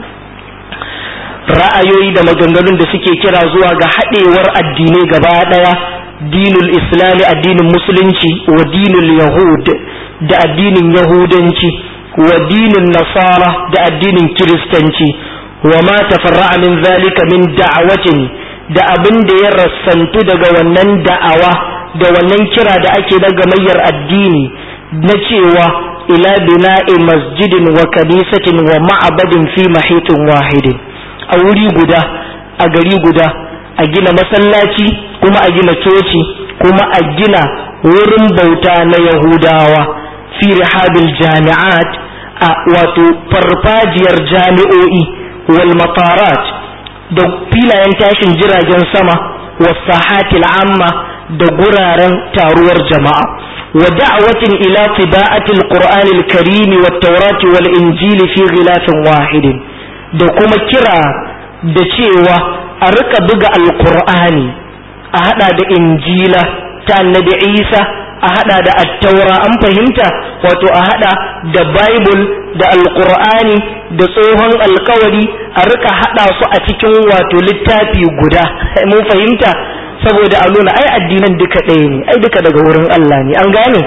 [SPEAKER 1] ra'ayoyi da maganganun da suke kira zuwa ga haɗewar addinai gaba ɗaya dinul islami addinin musulunci wa dinul yahud da addinin yahudanci wa dinin nasara da addinin kiristanci wa ma tafarra'a min zalika min da'awatin da abin da ya rassantu daga wannan da'awa da wannan kira da ake na gamayyar addini na cewa ila bina'i masjidin wa kanisatin wa ma'abadin fi mahitin wahidin a wuri guda a gari guda a gina masallaci kuma a gina coci kuma a gina wurin bauta na yahudawa fi rihabil jami'at a wato farfajiyar jami'o'i wal matarat da filayen tashin jiragen sama wasahatil amma da guraren taruwar jama'a wa da'watin ila tiba'atil qur'anil karimi wat tawrati wal injili fi ghilafin wahidin da kuma kira da cewa a rika buga alkur'ani a hada da injila ta annabi isa a hada da attaura an fahimta wato a hada da bible da alkur'ani da tsohon alkawari a rika hada su a cikin wato littafi guda mun fahimta saboda a nuna ai addinan duka ɗaya ne ai duka daga wurin allah ne an gane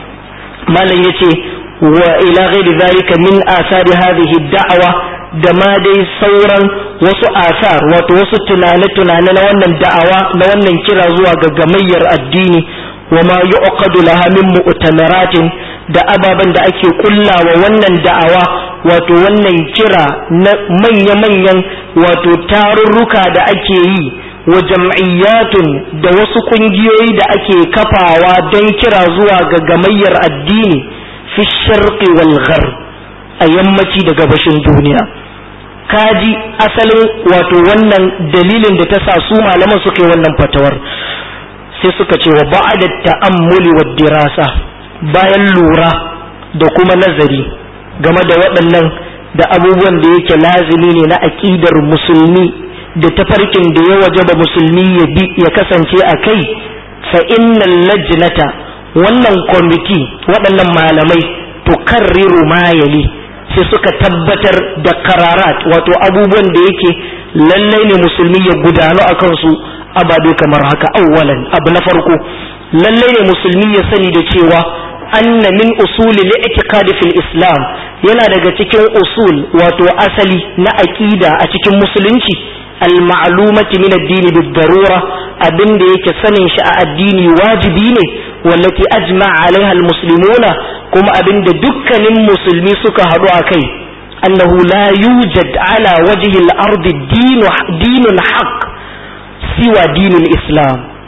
[SPEAKER 1] malam yace wa ila ghairi zalika min asari hadhihi da'awa da ma dai sauran wasu asar wato wasu tunane-tunane na wannan da'awa na wannan kira zuwa ga gamayyar addini wa ma yu'qadu laha min mu'tamaratin da ababen da ake kullawa wannan da'awa wato wannan kira na manya-manyan wato tarurruka da ake yi wa jam'iyyatun da wasu kungiyoyi da ake kafawa don kira zuwa ga gamayyar addini fi sharqi wal gharb a yammaci da gabashin duniya kaji asalin wato wannan dalilin da ta sa su malaman suka yi wannan fatawar sai suka ce wa ba'da ta'ammuli wa dirasa bayan lura da kuma nazari game da waɗannan da abubuwan da yake lazimi ne na aƙidar musulmi da tafarkin da ya wajaba musulmi ya bi ya kasance a kai fa innal lajnata wannan kwamiti waɗannan malamai tukarriru ma yali sai suka tabbatar da kararat wato abubuwan da yake lallai ne musulmi ya gudanu a kansu ababe kamar haka awwalan abu na farko lallai ne musulmi ya sani da cewa anna min usuli li'tiqad fil islam yana daga cikin usul wato asali na aqida a cikin musulunci al ma'lumati min ad-din bid darura abinda yake sanin shi a addini wajibi ne wallati ajma'a alaiha al muslimuna kuma abinda dukkanin musulmi suka haɗu a kai annahu la yujad ala wajhi al-ardi dinun haqq siwa dinul islam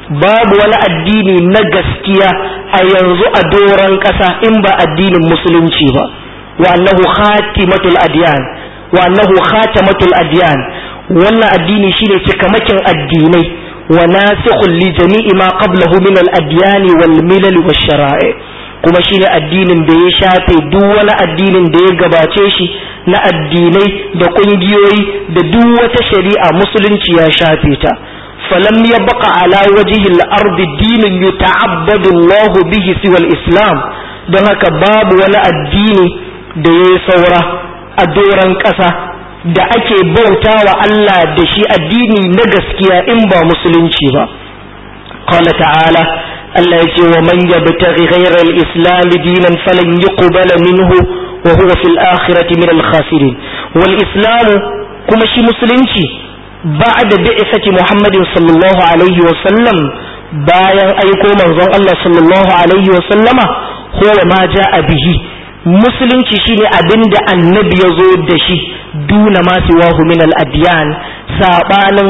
[SPEAKER 1] babu wani addini na gaskiya a yanzu a doron ƙasa in ba addinin musulunci ba wa annahu khatimatul adyan wa annahu khatimatul adyan wannan addini shine cikamakin addinai wa nasikhul li jami'i ma qablahu min al adyani wal milal wash shara'i kuma shine addinin da ya shafe duk wani addinin da ya gabace shi na addinai da kungiyoyi da duk wata shari'a musulunci ya shafe ta falam yabqa ala wajhi al-ard dinin yuta'abbadu Allah bihi siwa al-islam don haka babu wani addini da ya saura a doran ƙasa da ake bautawa Allah da shi addini na gaskiya in ba musulunci ba qala ta'ala Allah ya ce wa man yabtaghi ghayra al-islam dinan falan yuqbala minhu wa huwa fil akhirati min al-khasirin wal islam kuma shi musulunci ba'da bi'sati Muhammadin sallallahu alaihi wa sallam bayan aiko manzon Allah sallallahu alaihi wa sallama huwa ma ja'a bihi musulunci shine abinda annabi ya zo da shi duna ma siwahu min al-adyan sabanin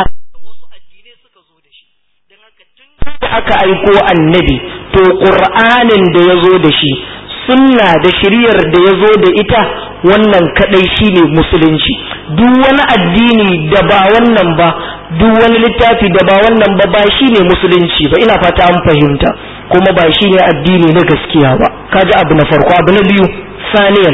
[SPEAKER 1] da aka aiko annabi to ƙur'anin da ya zo da shi sunna da shiriyar da ya zo da ita wannan kadai shine musulunci duk wani addini da ba wannan ba duk wani littafi da ba wannan ba ba shine musulunci ba ina fata an fahimta kuma ba shine addini na gaskiya ba kaji abu na farko abu na biyu saniyan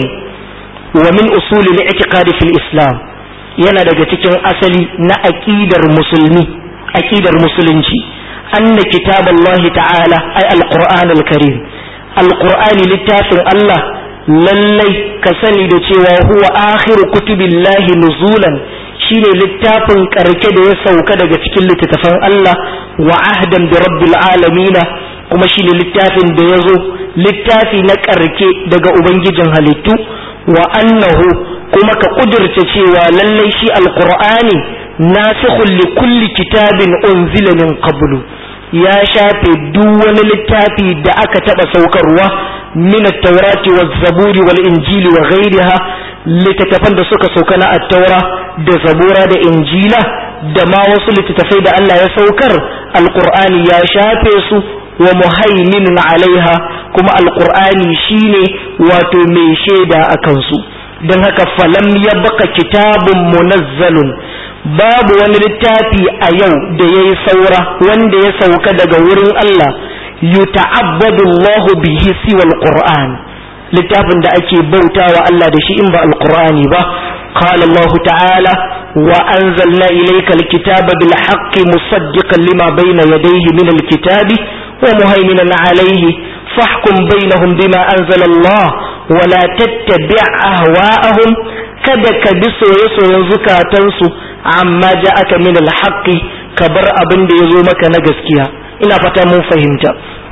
[SPEAKER 1] wa min usuli al-i'tiqad fil islam yana daga cikin asali na aqidar musulmi aqidar musulunci anna kitaballahi ta'ala ay al-qur'an al-karim al-qur'ani littafin Allah lallai ka sani da cewa huwa akhiru kutubillahi nuzulan shine littafin karke da ya sauka daga cikin littattafan Allah wa ahdan bi rabbil alamina kuma shine littafin da ya zo littafi na karke daga ubangijin halittu wa annahu kuma ka kudurta cewa lallai shi alqur'ani nasikhul li kulli kitabin unzila min qablu ya shafe duk wani littafi da aka taba saukarwa min at-taurati waz-zaburi wal-injili wa ghayriha littattafan da suka sauka na at-taura da zabura da injila da ma wasu littattafai da Allah ya saukar alqur'ani ya shafe su wa muhaiminun alaiha kuma alqur'ani shine wato mai shaida akan su don haka falam yabqa kitabun munazzalun babu wani littafi a yau da ya yi saura wanda ya sauka daga wurin Allah yuta'abbadu Allahu bihi siwal Qur'an littafin da ake bautawa Allah da shi in ba alqur'ani ba qala Allah ta'ala wa anzalna ilayka alkitaba bil haqqi musaddiqan lima bayna yadayhi min alkitabi wa muhaiminan alayhi fahkum bainahum bima anzala Allah wa la tattabi' ahwa'ahum kada ka bi soye-soyen zukatansu amma ja aka min alhaƙi ka bar abin da ya zo maka na gaskiya ina fata mun fahimta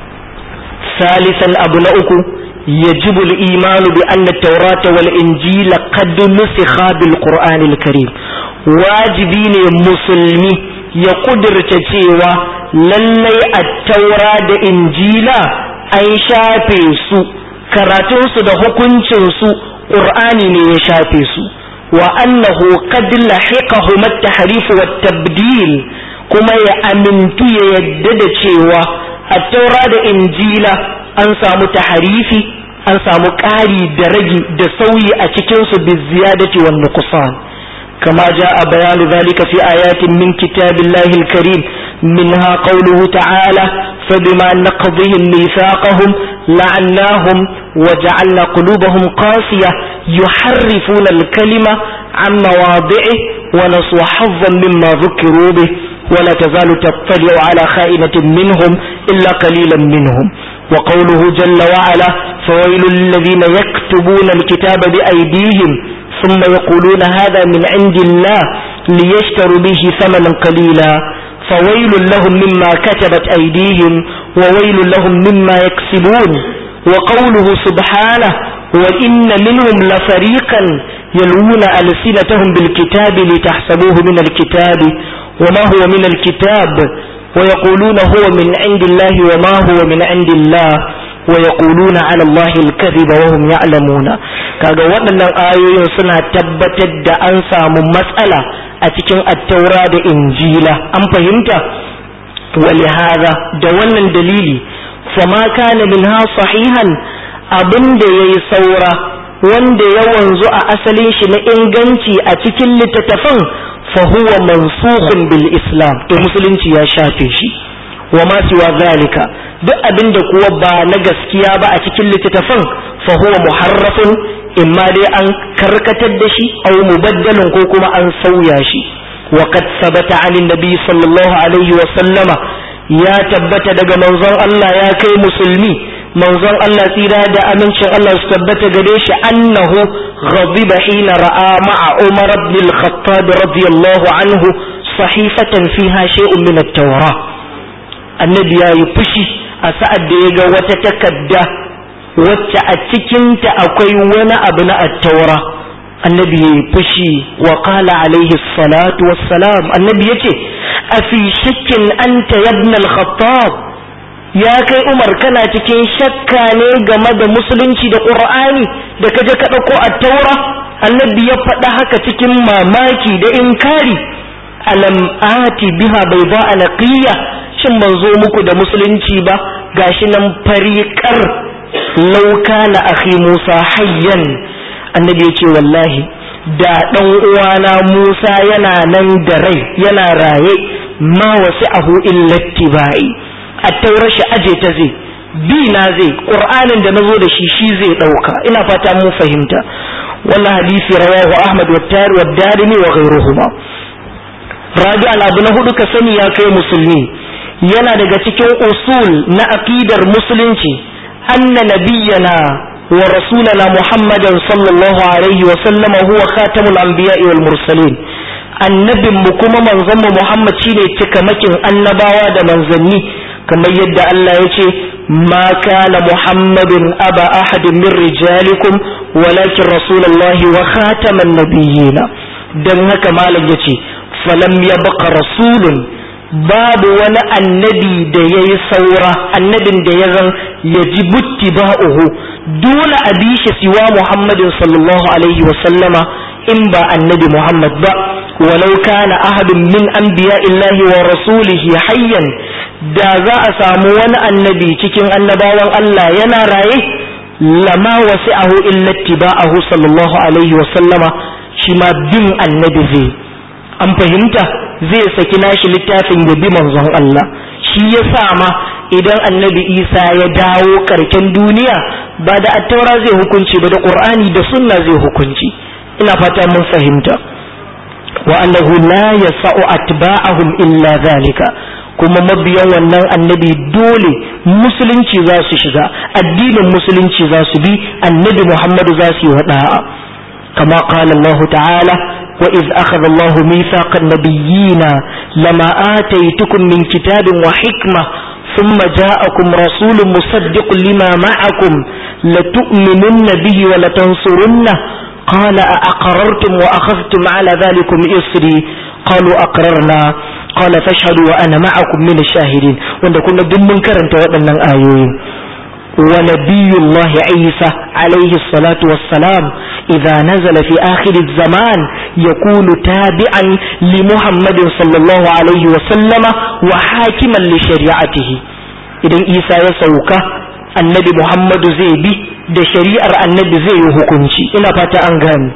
[SPEAKER 1] salisan abu na uku yajibu al-imanu bi anna at-taurata wal injila qad nusikha bil qur'an al-karim wajibi ne musulmi ya kudurta cewa lallai at-taura da injila an shafe su karatunsu da hukuncinsu qur'ani ne ya shafe su وأنه قد لحقهم التحريف والتبديل كما يأمنت يدد شيوا التوراة إنجيلا أنسى متحريفي أنسى مكاري درجي دسوي أتكنس بالزيادة والنقصان كما جاء بيان ذلك في آيات من كتاب الله الكريم منها قوله تعالى فبما نقضهم ميثاقهم لعناهم وجعلنا قلوبهم قاسية يحرفون الكلمة عن مواضعه ونسوا حظا مما ذكروا به ولا تزال تطلع على خائنة منهم إلا قليلا منهم وقوله جل وعلا فويل للذين يكتبون الكتاب بأيديهم ثم يقولون هذا من عند الله ليشتروا به ثمنا قليلا فويل لهم مما كتبت أيديهم وويل لهم مما يكسبون وقوله سبحانه وإن منهم لفريقا يلوون ألسنتهم بالكتاب لتحسبوه من الكتاب وما هو من الكتاب ويقولون هو من عند الله وما هو من عند الله ويقولون على الله الكذب وهم يعلمون kaga waɗannan ayoyin suna tabbatar da an samu matsala a cikin attaura da injila an fahimta ولهذا da wannan dalili fama kana minha sahihan abinda yayi saura wanda ya wanzu a asalin shi na inganci a cikin littattafan fa huwa mansukhun bil islam to musulunci ya shafe shi wa ma siwa zalika duk abinda kuwa ba na gaskiya ba a cikin littattafan fa huwa muharrafun imma dai an karkatar da shi aw mubaddalun ko kuma an sauya shi wa qad sabata 'an nabi sallallahu alaihi wa sallama ya tabbata daga manzon Allah ya kai musulmi manzon Allah tsira da amincin Allah su tabbata gare shi annahu ghadiba hina ra'a ma'a Umar ibn al-Khattab radiyallahu anhu sahifatan fiha shay'un min at-Tawrah annabi yayi fushi a sa'ad da ya ga wata takarda wacce a cikinta akwai wani abu na at-Tawrah annabi yayi fushi wa qala alaihi salatu wassalam annabi yace afi shakkin anta ibn al-Khattab ya kai umar kana cikin shakka ne game da musulunci da ƙur'ani da kaje ka ɗauko a taura annabi ya faɗa haka cikin mamaki da inkari alam ati biha bai za a naƙiya shin ban zo muku da musulunci ba gashi nan fariƙar lauka na akhi musa hayyan annabi ya ce wallahi da ɗan uwana musa yana nan da rai yana raye ma wasu ahu illatti ba'i attaurar shi aje ta zai bi na zai qur'anin da nazo da shi shi zai dauka ina fata mun fahimta wannan hadisi rawahu ahmad wa tari wa darimi wa ghayruhuma rabi al abu na hudu ka sani ya kai musulmi yana daga cikin usul na aqidar musulunci anna nabiyyana wa rasulana muhammadan sallallahu alaihi wa sallama huwa khatamul anbiya'i wal mursalin annabin mu kuma manzon mu muhammad shine cikamakin annabawa da manzanni kamar yadda Allah ya ce ma kana muhammadun aba ahadin min rijalikum walakin rasulullahi wa khataman nabiyina dan haka malam yace falam yabqa rasulun babu wani annabi da yayi saura annabin da ya zan yaji buttiba'uhu dole a bi shi siwa muhammadin sallallahu alaihi wa sallama in ba annabi muhammad ba walau kana ahadun min anbiya'illahi wa rasulihi hayyan da za a samu wani annabi cikin annabawan Allah yana raye lama wasi ahu illati ba'ahu sallallahu alaihi wa sallama shi ma bin annabi zai an fahimta zai saki nashi littafin ya bi manzon Allah shi ya sa ma idan annabi Isa ya dawo karken duniya ba da attaura zai hukunci ba da Qur'ani da sunna zai hukunci ina fata mun fahimta wa annahu la yasa'u atba'ahum illa zalika kuma mabiyan wannan annabi dole musulunci za su shiga addinin musulunci za su bi annabi muhammadu za su yi wada'a kama qala Allah ta'ala wa iz akhadha Allah mithaqa an-nabiyyina lama ataytukum min kitabin wa hikma ثم جاءكم رسول مصدق لما معكم لتؤمنن به ولتنصرنه قال أأقررتم وأخذتم على ذلكم إصري قالوا أقررنا قال فاشهدوا وأنا معكم من الشاهدين wanda kuma duk mun karanta waɗannan ayoyi ونبي الله عيسى عليه الصلاة والسلام إذا نزل في آخر الزمان يكون تابعا لمحمد صلى الله عليه وسلم وحاكما لشريعته إذن عيسى يسوك النبي محمد زيبي da shari'ar annabi zai yi hukunci ina fata an gani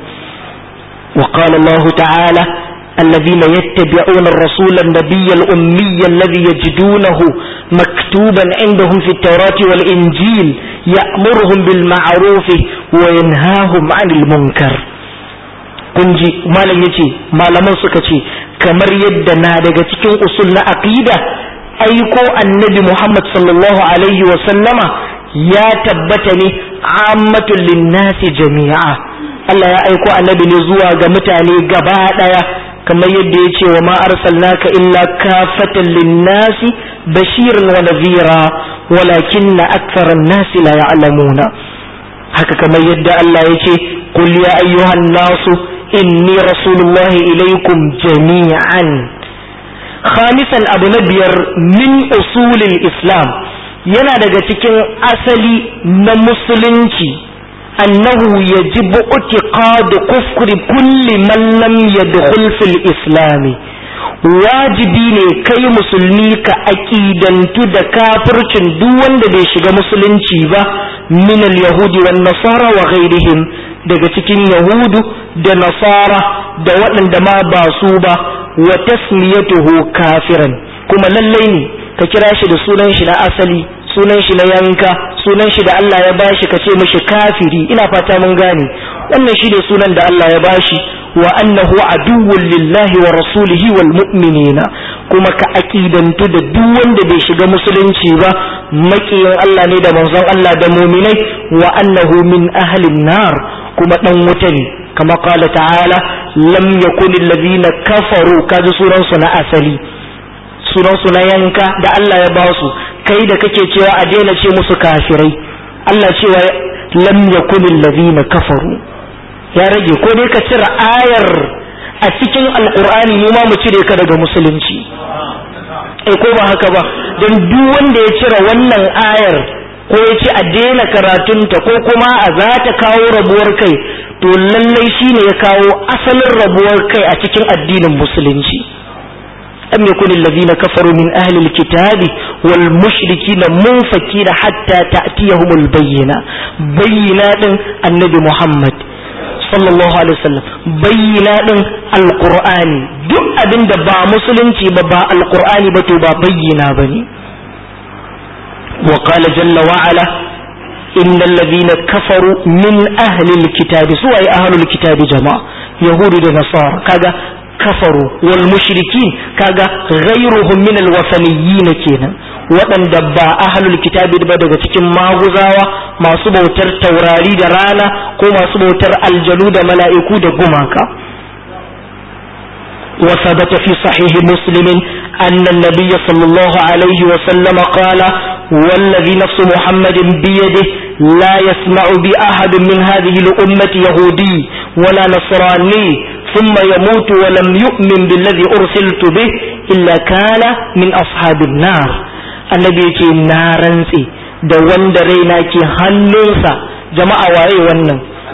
[SPEAKER 1] wa qala Allah ta'ala الذين يتبعون الرسول النبي الأمي الذي يجدونه مكتوبا عندهم في التوراة والإنجيل يأمرهم بالمعروف وينهاهم عن المنكر kunji malam yace malaman suka ce kamar yadda na daga cikin usul na aqida aiko annabi Muhammad sallallahu alaihi wa sallama ya tabbata ne ammatul linnasi jami'a Allah ya aiko annabi ne zuwa ga mutane gaba daya kamar yadda ya ce wa ma arsalnaka illa kafatan linnasi bashiran wa nadhira walakinna aktharan nasi la ya'lamuna haka kamar yadda Allah ya ce qul ya ayyuhan nasu inni rasulullahi ilaikum jami'an khamisan abu na biyar min usulil islam yana daga cikin asali na musulunci annahu yajibu utiqadu kufri kulli man lam yadkhul fil islam wajibi ne kai musulmi ka aƙidantu da kafircin duk wanda bai shiga musulunci ba min al-yahudi wan nasara wa ghairihim daga cikin yahudu da nasara da waɗanda ma ba su ba wa tasmiyatuhu kafiran kuma lallai ne ka kira shi da sunan shi na asali sunan shi na yanka sunan shi da Allah ya bashi ka ce mishi kafiri ina fata mun gane wannan shi ne sunan da Allah ya bashi wa annahu aduwwun lillahi wa rasulihi wal mu'minina kuma ka aqidantu da duk wanda bai shiga musulunci ba makiyin Allah ne da manzon Allah da mu'minai wa annahu min ahlin nar kuma dan wuta ne kama qala ta'ala lam yakun alladhina kafaru kaji sunan su na asali sunan su na yanka da Allah ya ba su kai da kake cewa a daina ce musu kafirai Allah cewa lam yakun alladhina kafaru ya rage ko dai ka cire ayar a cikin alkur'ani mu ma mu cire ka daga musulunci eh ko ba haka ba don duk wanda ya cire wannan ayar ko ya ce a daina karatunta ko kuma a za ta kawo rabuwar kai to lallai shine ya kawo asalin rabuwar kai a cikin addinin musulunci أم يكن الذين كفروا من أهل الكتاب والمشركين منفكين حتى تأتيهم البينة بينات النبي محمد sallallahu alaihi wasallam bayyana din alqur'ani duk abin da ba musulunci ba ba alqur'ani ba to ba bayyana bane wa qala jalla wa ala innal ladina kafaru min ahli alkitabi su ay ahli alkitabi jama'a yahudu da nasara kaga kafaru wal mushrikin kaga ghayruhum min alwasaniyyin kenan waɗanda ba ahlul kitabi ba daga cikin maguzawa masu bautar taurari da rana ko masu bautar aljanu da mala'iku da gumaka وثبت في صحيح مسلم أن النبي صلى الله عليه وسلم قال والذي نفس محمد بيده لا يسمع بأحد من هذه الأمة يهودي ولا نصراني ثم يموت ولم يؤمن بالذي أرسلت به إلا كان من أصحاب النار annabi yake na rantse da wanda raina ke hannunsa jama'a waye wannan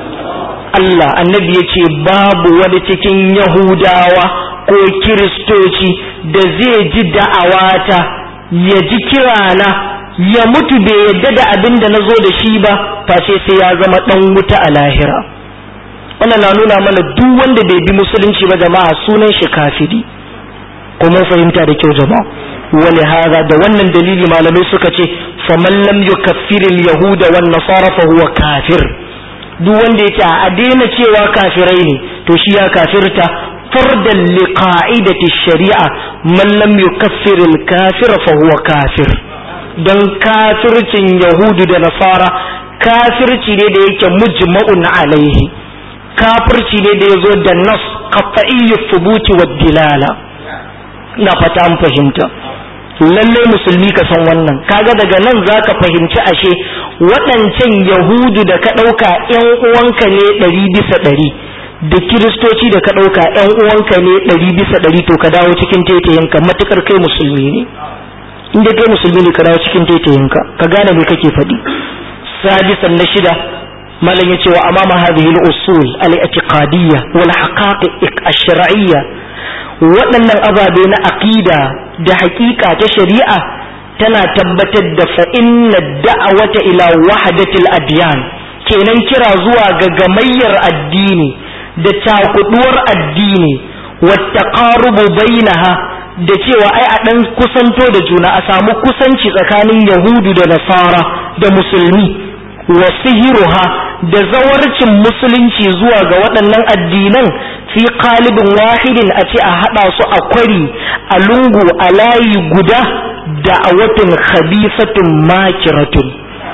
[SPEAKER 1] Allah annabi yace babu wani cikin yahudawa ko kiristoci da zai ji da'awata ya ji kirana ya mutu bai yadda da abin da na zo da shi ba face sai ya zama dan wuta a lahira wannan na nuna mana duk wanda bai bi musulunci ba jama'a sunan shi kafiri ko mun fahimta da kyau jama'a ولهذا da wannan dalili malamai suka ce faman lam yukaffir al-yahud wan nasara fa huwa kafir duk wanda yake a daina cewa kafirai ne to shi ya kafirta fardan li qa'idati shari'a man lam yukaffir al-kafir fa huwa kafir dan kafircin yahudu da nasara kafirci ne da yake mujma'un alaihi kafirci ne da yazo da nas qat'iyyu thubuti wad dilala ina fata an fahimta lallai musulmi ka san wannan kaga daga nan zaka fahimci ashe waɗancan yahudu da ka ɗauka ƴan uwanka ne ɗari bisa ɗari da kiristoci da ka ɗauka ƴan uwanka ne ɗari bisa ɗari to ka dawo cikin taitayinka matukar kai musulmi ne inda kai musulmi ne ka dawo cikin taitayinka ka gane me kake faɗi sadisan na shida malam ya ce wa amama hadhihi al-usul al-i'tiqadiyya wal haqa'iq ash-shar'iyya waɗannan ababe na aƙida da haƙiƙa ta shari'a tana tabbatar da fa'inna da'awata ila wahadatil adiyan kenan kira zuwa ga gamayyar addini da cakuduwar addini wata ƙarubu bainaha da cewa ai a ɗan kusanto da juna a samu kusanci tsakanin yahudu da nasara da musulmi wa sihiruha da zawarcin musulunci zuwa ga waɗannan addinan fi qalibin wahidin a ce a haɗa su a kwari a lungu a layi guda da'awatin khabifatun makiratun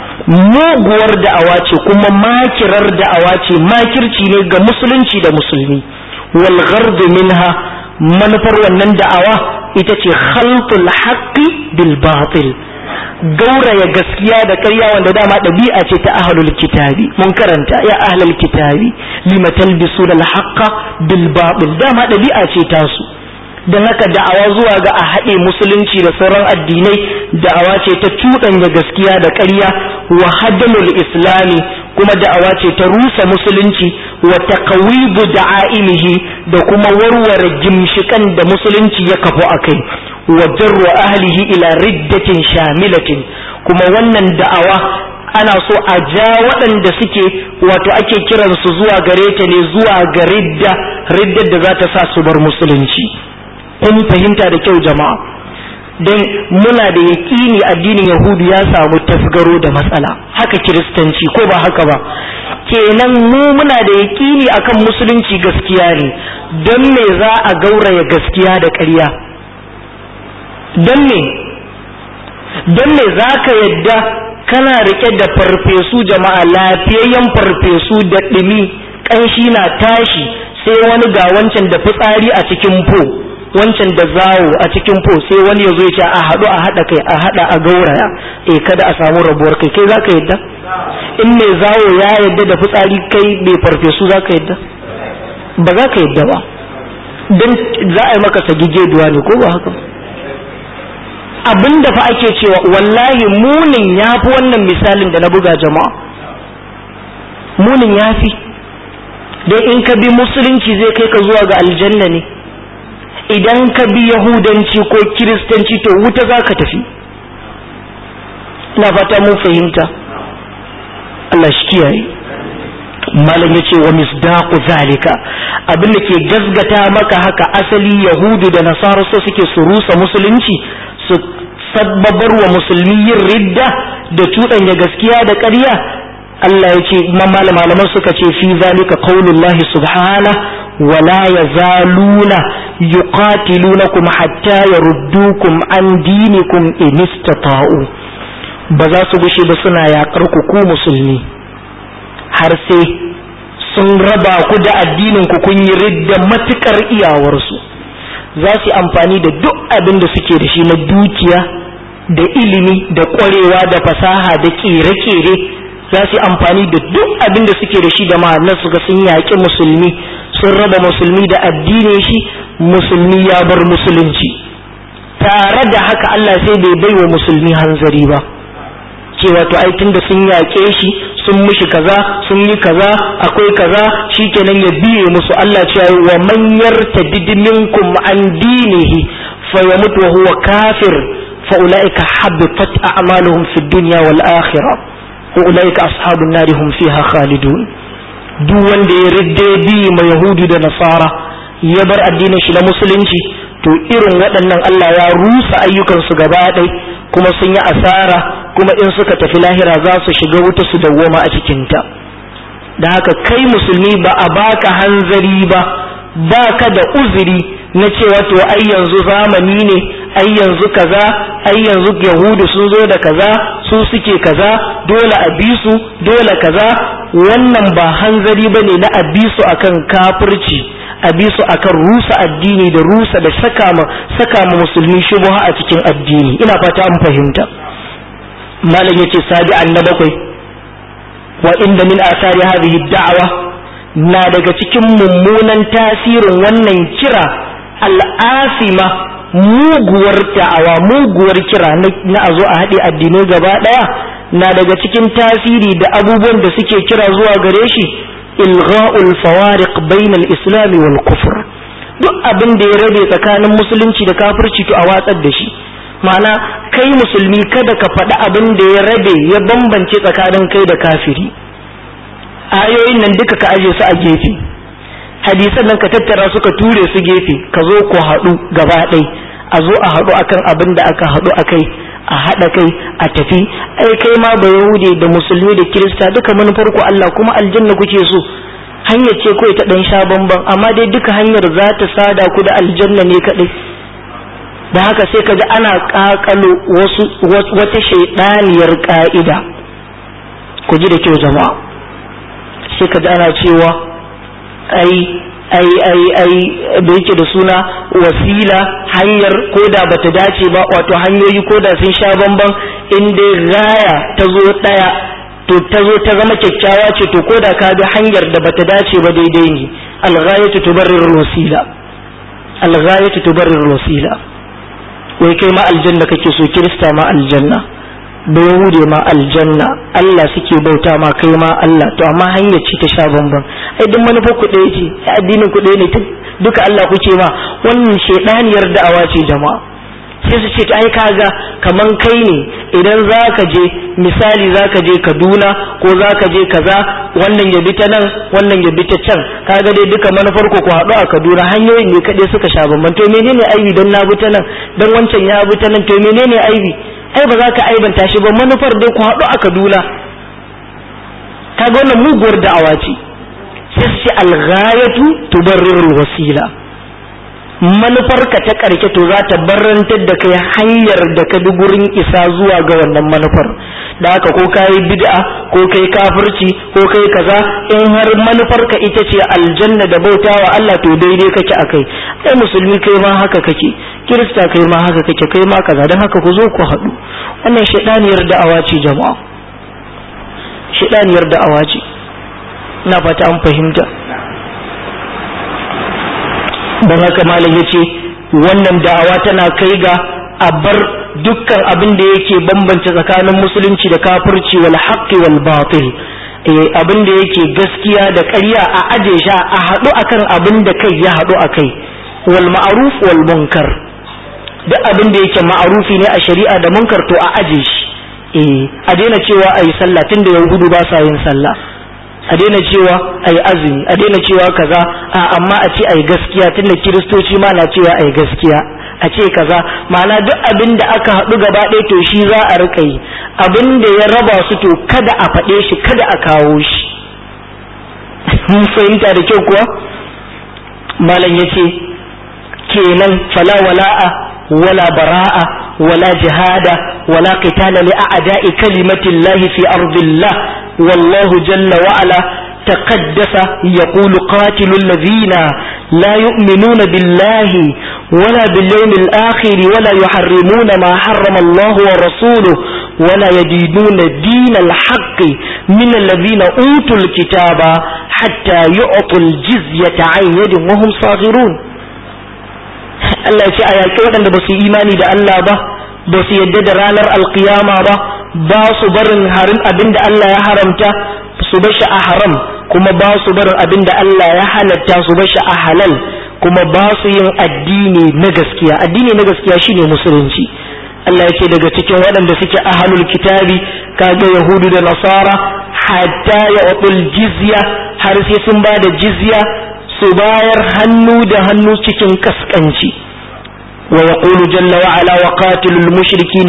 [SPEAKER 1] muguwar da'awa ce kuma makirar da'awa ce makirci ne ga musulunci da musulmi wal ghardu minha manufar wannan da'awa ita ce khalqul haqqi bil batil gauraya gaskiya da ƙarya wanda dama ɗabi'a ce ta ahlul kitabi mun karanta ya ahlul kitabi lima talbisu al haqqa bil batil dama ɗabi'a ce tasu don haka da'awa zuwa ga a haɗe musulunci da sauran addinai da'awa ce ta cuɗanya gaskiya da ƙarya wa haddamul islami kuma da'awa ce ta rusa musulunci wa taqwidu da'aimihi da kuma warware gimshikan da musulunci ya kafu akai wa jarru ahlihi ila riddatin shamilatin kuma wannan da'awa ana so a ja waɗanda suke wato ake kiransu zuwa gare ta ne zuwa ga ridda riddar da za ta sa su bar musulunci kun fahimta da kyau jama'a don muna da yaƙini addinin yahudu ya samu tasgaro da matsala haka kiristanci ko ba haka ba kenan mu muna da yaƙini akan musulunci gaskiya ne don me za a gauraya gaskiya da ƙarya don me don me za ka yadda kana rike da farfesu jama'a lafiyayyen farfesu da ɗumi ƙanshi na tashi sai wani ga wancan da fitsari a cikin po wancan da zawo a cikin po sai wani ya zo ya ce a haɗu a haɗa kai a haɗa a gauraya eh kada a samu rabuwar kai kai zaka yadda in mai zawo ya yadda da fitsari kai mai farfesu zaka yadda ba za ka yadda ba don za a yi maka sagigeduwa ne ko ba haka abin da fa ake cewa wallahi munin ya fi wannan misalin da na buga jama'a munin ya fi don in ka bi musulunci zai kai ka zuwa ga aljanna ne idan ka bi yahudanci ko kiristanci to wuta za ka tafi ina fata mun fahimta Allah shi kiyaye malam yace wa misdaqu zalika abin da ke gasgata maka haka asali yahudu da nasara so suke su rusa musulunci su sabbabar wa musulmi yin ridda da cuɗanya gaskiya da ƙarya Allah ya ce malaman suka ce fi zalika qaulullahi subhana wala yazaluna yuqatilunakum hatta yaruddukum an dinikum in istata'u ba za su gushe ba suna yaƙar ku ku musulmi har sai sun raba ku da addinin ku kun yi ridda matukar iyawarsu za su amfani da duk abin da suke da shi na dukiya da ilimi da ƙwarewa da fasaha da ƙere-ƙere za su amfani da duk abin da suke da shi da ma'anar su ga sun yaƙi musulmi sun raba musulmi da addinin shi musulmi ya bar musulunci tare da haka Allah sai bai bai wa musulmi hanzari ba cewa to ai tunda sun yaƙe shi sun mishi kaza sun yi kaza akwai kaza shikenan ya biye musu Allah cewa wa man yartadid minkum an dinihi fa yamut wa huwa kafir fa ulaika habitat a'maluhum fid dunya wal akhirah wa ulaika ashabun nar hum fiha khalidun duk wanda ya ridde bi ma yahudu da nasara ya bar addinin shi na musulunci to irin waɗannan Allah ya rusa ayyukansu gaba ɗaya kuma sun yi asara kuma in suka tafi lahira za su shiga wuta su dawwama a cikinta da haka kai musulmi ba a baka hanzari ba baka da uzuri na cewa to ai yanzu zamani ne ai yanzu kaza ai yanzu yahudu sun zo da kaza su suke kaza dole a bi su dole kaza wannan ba hanzari bane na a bi su akan kafirci a bi su akan rusa addini da rusa da saka ma saka ma musulmi shubha a cikin addini ina fata an fahimta malam yace sabi'an na bakwai wa inda min asari hadhihi da'wa na daga cikin mummunan tasirin wannan kira al'asima muguwar da'awa muguwar kira na a zo a haɗe addinai gaba ɗaya na daga cikin tasiri da abubuwan da suke kira zuwa gare shi ilgha'ul fawariq bainal islami wal kufr duk abin da ya rabe tsakanin musulunci da kafirci to a watsar da shi ma'ana kai musulmi kada ka faɗi abin da ya rabe ya bambance tsakanin kai da kafiri ayoyin nan duka ka aje su a gefe hadisan nan ka tattara suka ture su gefe ka zo ku haɗu gaba ɗai a zo a haɗu akan abin da aka haɗu akai a haɗa kai a tafi ai kai ma ba yahude da musulmi da kirista duka manufar ku Allah kuma aljanna kuke so hanyar ce kawai ta ɗan sha bamban amma dai duka hanyar za ta sada ku da aljanna ne kaɗai da haka sai ka ga ana ƙaƙalo wasu wata shaiɗaniyar ƙa'ida ku ji da kyau jama'a sai ka ji ana cewa ai ai ai ai da yake da suna wasila hanyar koda bata dace ba wato hanyoyi koda sun sha bamban in dai raya ta zo daya to ta zo ta zama kyakkyawa ce to koda ka bi hanyar da bata dace ba daidai ne alghayatu tubarrir wasila alghayatu tubarrir wasila wai kai ma aljanna kake so kirista ma aljanna da yahude ma aljanna Allah suke bauta ma kai ma Allah to amma hanyar ce ta sha bamban ai duk manufar ku ɗaya ce addinin ku ɗaya ne duka Allah kuke ma wannan shedaniyar da'awa ce jama'a sai su ce ai kaga kaman kai ne idan zaka je misali zaka je Kaduna ko zaka je kaza wannan ya bi ta nan wannan ya bi ta can kaga dai duka manufar ku ku haɗu a Kaduna hanyoyin ne kaɗai suka sha bamban to menene aibi dan na bi ta nan dan wancan ya bi ta nan to menene aibi ai ba za ka aibanta shi ba manufar dai ku haɗu a Kaduna kaga wannan muguwar da'awa ce sai su ce alghayatu tubarrirul wasila manufarka ta ƙarshe to za ta barantar da kai hanyar da ka bi gurin isa zuwa ga wannan manufar da haka ko ka yi bid'a ko kai kafirci ko kai kaza in har manufarka ita ce aljanna da bautawa Allah to daidai kake akai ai musulmi kai ma haka kake kirista kai ma haka kake kai ma kaza don haka ku zo ku haɗu wannan shaidaniyar da'awa ce jama'a shaidaniyar da'awa ce na fata an fahimta don haka malam ya ce wannan da'awa tana kai ga a bar dukkan abin da yake bambance tsakanin musulunci da kafirci wal haqqi wal batil eh abin da yake gaskiya da ƙarya a aje shi a haɗu akan abin da kai ya haɗu akai wal ma'ruf wal munkar duk abin da yake ma'arufi ne a shari'a da munkar to a aje shi eh a daina cewa ayi sallah tunda yahudu ba sa yin sallah a daina cewa ai azumi a daina cewa kaza a amma a ce ai gaskiya tunda kiristoci ma na cewa ai gaskiya a ce kaza ma'ana duk abin da aka haɗu gaba ɗaya to shi za a rika yi abin da ya raba su to kada a faɗe shi kada a kawo shi mun fahimta da kyau kuwa malam ya ce kenan fala wala'a wala bara'a wala jihada wala qitala li a'da'i kalimatillahi fi ardillah والله جل وعلا تقدس يقول قاتل الذين لا يؤمنون بالله ولا باليوم الآخر ولا يحرمون ما حرم الله ورسوله ولا يدينون دين الحق من الذين أوتوا الكتاب حتى يعطوا الجزية عن يد وهم صاغرون Allah ya ce a yaƙi waɗanda ba su imani da Allah ba ba su yadda da ranar alkiyama ba ba su barin harin abin da Allah ya haramta su bashi a haram kuma ba su barin abin da Allah ya halatta su bashi a halal kuma ba su yin addini na gaskiya addini na gaskiya shine musulunci Allah ya ce daga cikin waɗanda suke ahalul kitabi kaga yahudu da nasara hatta ya jizya har sai sun ba da jizya su bayar hannu da hannu cikin kaskanci ويقول جل وعلا وقاتلوا المشركين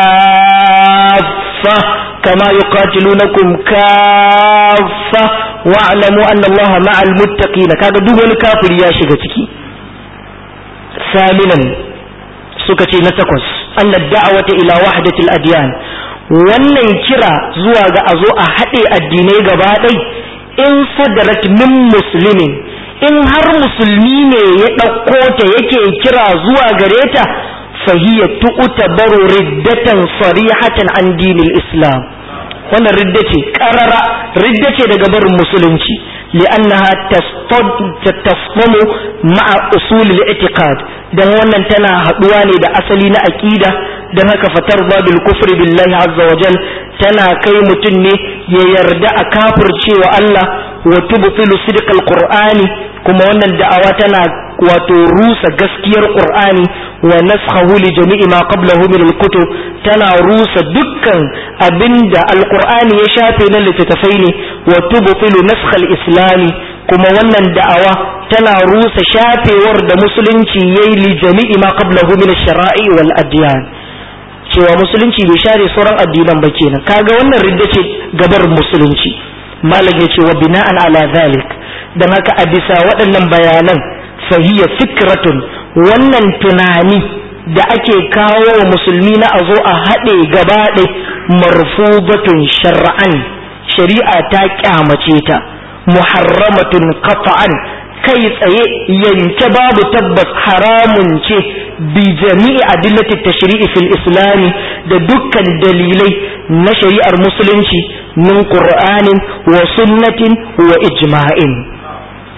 [SPEAKER 1] كافة كما يقاتلونكم كافة واعلموا أن الله مع المتقين كذا دون كافر يا شغتكي ثامنا سكتي نتقص أن الدعوة إلى وحدة الأديان wannan kira zuwa ga a zo a haɗe addinai gaba ɗai in sadarat min musulmin in har musulmi ne ya ɗauko ta yake kira zuwa gare ta fahiya tu'uta baro riddatan sarihatan an dinil islam wannan ridda ce ƙarara ridda ce daga barin musulunci li'annaha tasfamu ma'a usul al-i'tiqad dan wannan tana haɗuwa ne da asali na aqida dan haka fatar bil kufri billahi azza wa jal tana kai mutum ne ya yarda a kafircewa Allah wa tubtilu sidqal qur'ani kuma wannan da'awa tana wato rusa gaskiyar qur'ani wa naskhahu li jami'i ma qablahu min al-kutub tana rusa dukkan abinda al-qur'ani ya shafe na littattafai ne wa tubtilu naskh al-islami kuma wannan da'awa tana rusa shafewar da musulunci yayi li jami'i ma qablahu min ash-shara'i wal adyan cewa musulunci bai share sauran addinan ba kenan kaga wannan ridda ce gabar musulunci malam ya ce wa bina'an ala zalik dan haka a bisa waɗannan bayanan fahiya fikratun wannan tunani da ake kawo wa musulmi na a zo a haɗe gaba ɗai marfubatun shar'an shari'a ta kyamace ta muharramatun qat'an kai tsaye yanke babu tabbas haramun ce bi jami'i adillati tashri'i fil islami da dukkan dalilai na shari'ar musulunci min qur'anin wa sunnatin wa ijma'in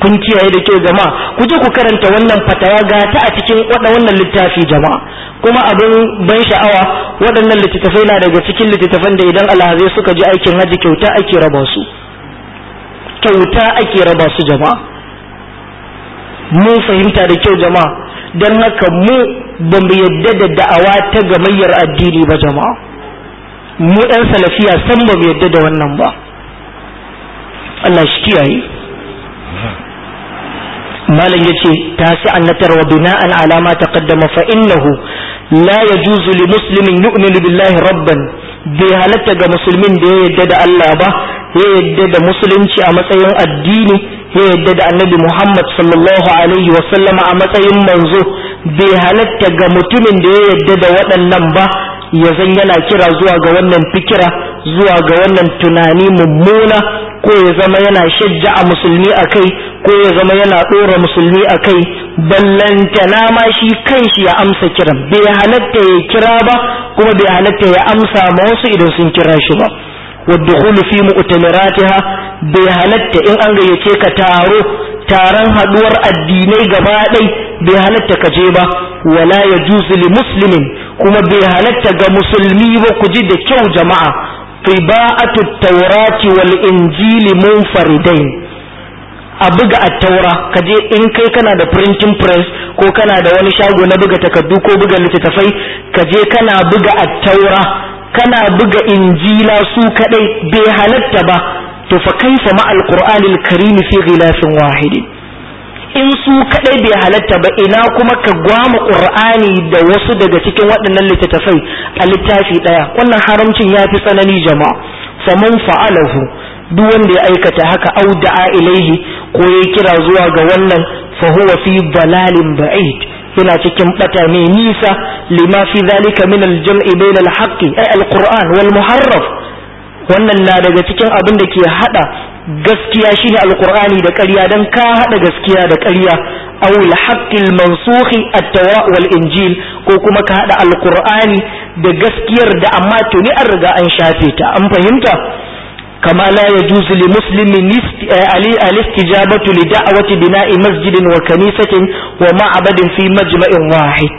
[SPEAKER 1] kun kiyaye da kyau jama'a ku je ku karanta wannan fatawa ga ta a cikin wannan littafi jama'a kuma abin ban sha'awa waɗannan littattafai na daga cikin littattafan da idan alhazai suka ji aikin haji kyauta ake raba su kyauta ake raba su jama'a mun fahimta da kyau jama'a don haka mu ba mu yadda da da'awa ta gamayyar addini ba jama'a mu ɗan salafiya san ba mu yadda da wannan ba Allah shi kiyaye malam yace tasi'an na tarwa bina'an ala ma taqaddama fa innahu la yajuzu li muslimin yu'minu billahi rabban bai halatta ga musulmin da ya yadda da Allah ba ya yadda da musulunci a matsayin addini ya yadda da annabi Muhammad sallallahu alaihi wa sallama a matsayin manzo bai halatta ga mutumin da ya yadda da waɗannan ba ya zan yana kira zuwa ga wannan fikira zuwa ga wannan tunani mummuna ko ya zama yana shajja a musulmi a kai ko ya zama yana ɗora musulmi a kai ballantana ma shi kanshi ya amsa kiran bai halatta ya kira ba kuma bai halatta ya amsa ma wasu idan sun kira shi ba والدخول في مؤتمراتها bai halatta in an gayyace ka taro taron haduwar addinai gaba ɗai bai halatta ka je ba wala ya li muslimin kuma bai halatta ga musulmi ba ku ji da kyau jama'a qiba'atu taurati wal injili munfaridain a buga attaura ka je in kai kana da printing press ko kana da wani shago na buga takardu ko buga littattafai ka je kana buga attaura kana buga injila su kadai bai halatta ba to fa kaifa ma alqur'ani alkarim fi ghilafin wahid in su kadai bai halatta ba ina kuma ka gwama qur'ani da wasu daga cikin waɗannan littattafai a littafi daya wannan haramcin ya fi tsanani jama'a faman fa'alahu duk wanda ya aikata haka au da'a ilaihi ko ya kira zuwa ga wannan fa huwa fi dalalin ba'id yana cikin bata mai nisa lima fi zalika min al-jam'i bain al-haqqi ay al-qur'an wal muharraf wannan na daga cikin abin da ke hada gaskiya shine al-qur'ani da ƙarya dan ka hada gaskiya da ƙarya aw al-haqqi al-mansukhi at-tawra wal injil ko kuma ka hada al-qur'ani da gaskiyar da amma tuni an riga an shafe ta an fahimta كما لا يجوز لمسلم الاستجابة لدعوة بناء مسجد وكنيسة ومعبد في مجمع واحد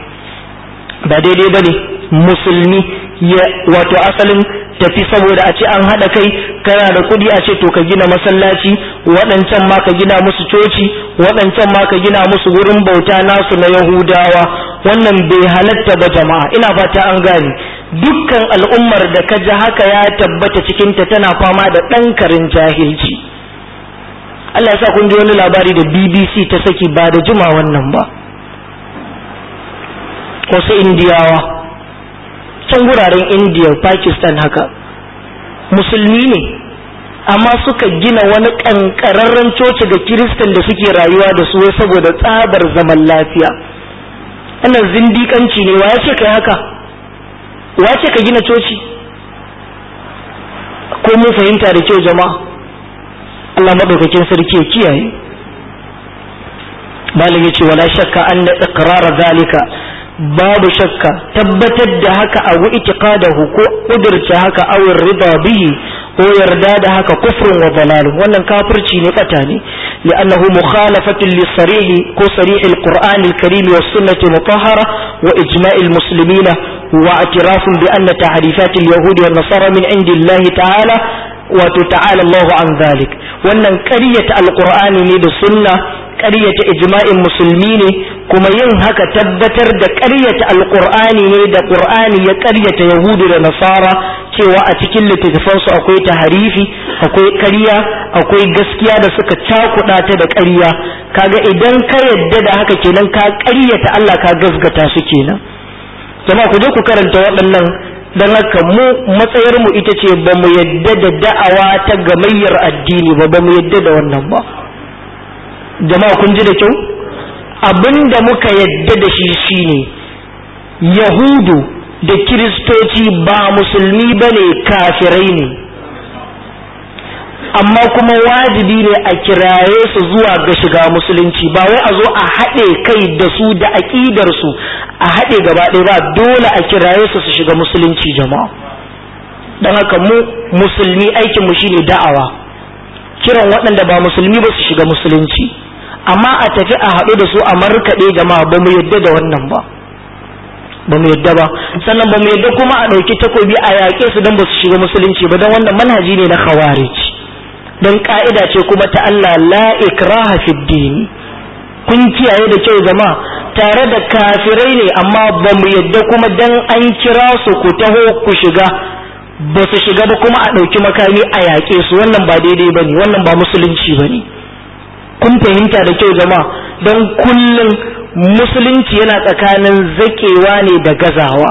[SPEAKER 1] بعدين بني مسلمي wato asalin tafi saboda a ce an haɗa kai kana da kuɗi a ce to ka gina masallaci waɗancan ma ka gina musu coci waɗancan ma ka gina musu wurin bauta nasu na yahudawa wannan bai halatta ba jama'a ina fata an gane dukkan al'ummar da ka ji haka ya tabbata cikinta tana fama da ɗan karin jahilci Allah ya sa kun ji wani labari da BBC ta saki ba da juma wannan ba wasu indiyawa can guraren indiya pakistan haka musulmi ne amma suka gina wani ƙanƙararren coci ga kiristan da suke rayuwa da su saboda tsabar zaman lafiya wannan zindiƙanci ne wa ya ce kai haka wace ka gina coci ko mun fahimta da kyau jama'a Allah madaukakin sarki ya kiyaye malam yace wala shakka anna iqrar zalika babu shakka tabbatar da haka a wa itiqadahu ko kudurta haka aw rida bihi ko yarda da haka kufrun wa dalal wannan kafirci ne bata ne لأنه مخالفة للصريح كو صريح القرآن الكريم والسنة المطهرة وإجماع المسلمين واعتراف بأن تعريفات اليهود والنصارى من عند الله تعالى وتتعالى الله عن ذلك وأن كرية القرآن من السنة كرية إجماع المسلمين كما ينهك تبتر دا كرية القرآن من دا قرآن يكرية يهود ونصارى cewa a cikin littattafansu akwai taharifi akwai ƙarya akwai gaskiya da suka cakuɗa ta da ƙarya kaga idan ka yadda da haka kenan ka ƙaryata Allah ka gasgata su kenan jama'a ku je ku karanta waɗannan dan haka mu matsayar mu ita ce ba mu yadda da da'awa ta gamayyar addini ba ba mu yadda da wannan ba jama'a kun ji da kyau abinda muka yadda da shi shine yahudu da kiristoci ba musulmi ba ne kafirai ne amma kuma wajibi ne a kiraye su zuwa ga shiga musulunci ba wai a zo a haɗe kai da su da aƙidarsu a haɗe gaba ɗaya ba dole a kiraye su su shiga musulunci jama'a don haka mu musulmi aikinmu shine da'awa kiran waɗanda ba musulmi ba su shiga musulunci amma a tafi a haɗu da su a markaɗe jama'a ba mu yadda da wannan ba ba mu yadda ba sannan ba mu yadda kuma a ɗauki takobi a yaƙe su don ba su shiga musulunci ba don wannan manhaji ne na khawarij don ka'ida ce kuma ta Allah la ikraha fid dini kun kiyaye da kyau jama'a tare da kafirai ne amma ba mu yadda kuma dan an kira su ku taho ku shiga ba su shiga ba kuma a ɗauki makami a yaƙe su wannan ba daidai ba ne wannan ba musulunci ba ne kun fahimta da kyau jama'a don kullum musulunci yana tsakanin zaƙewa ne da gazawa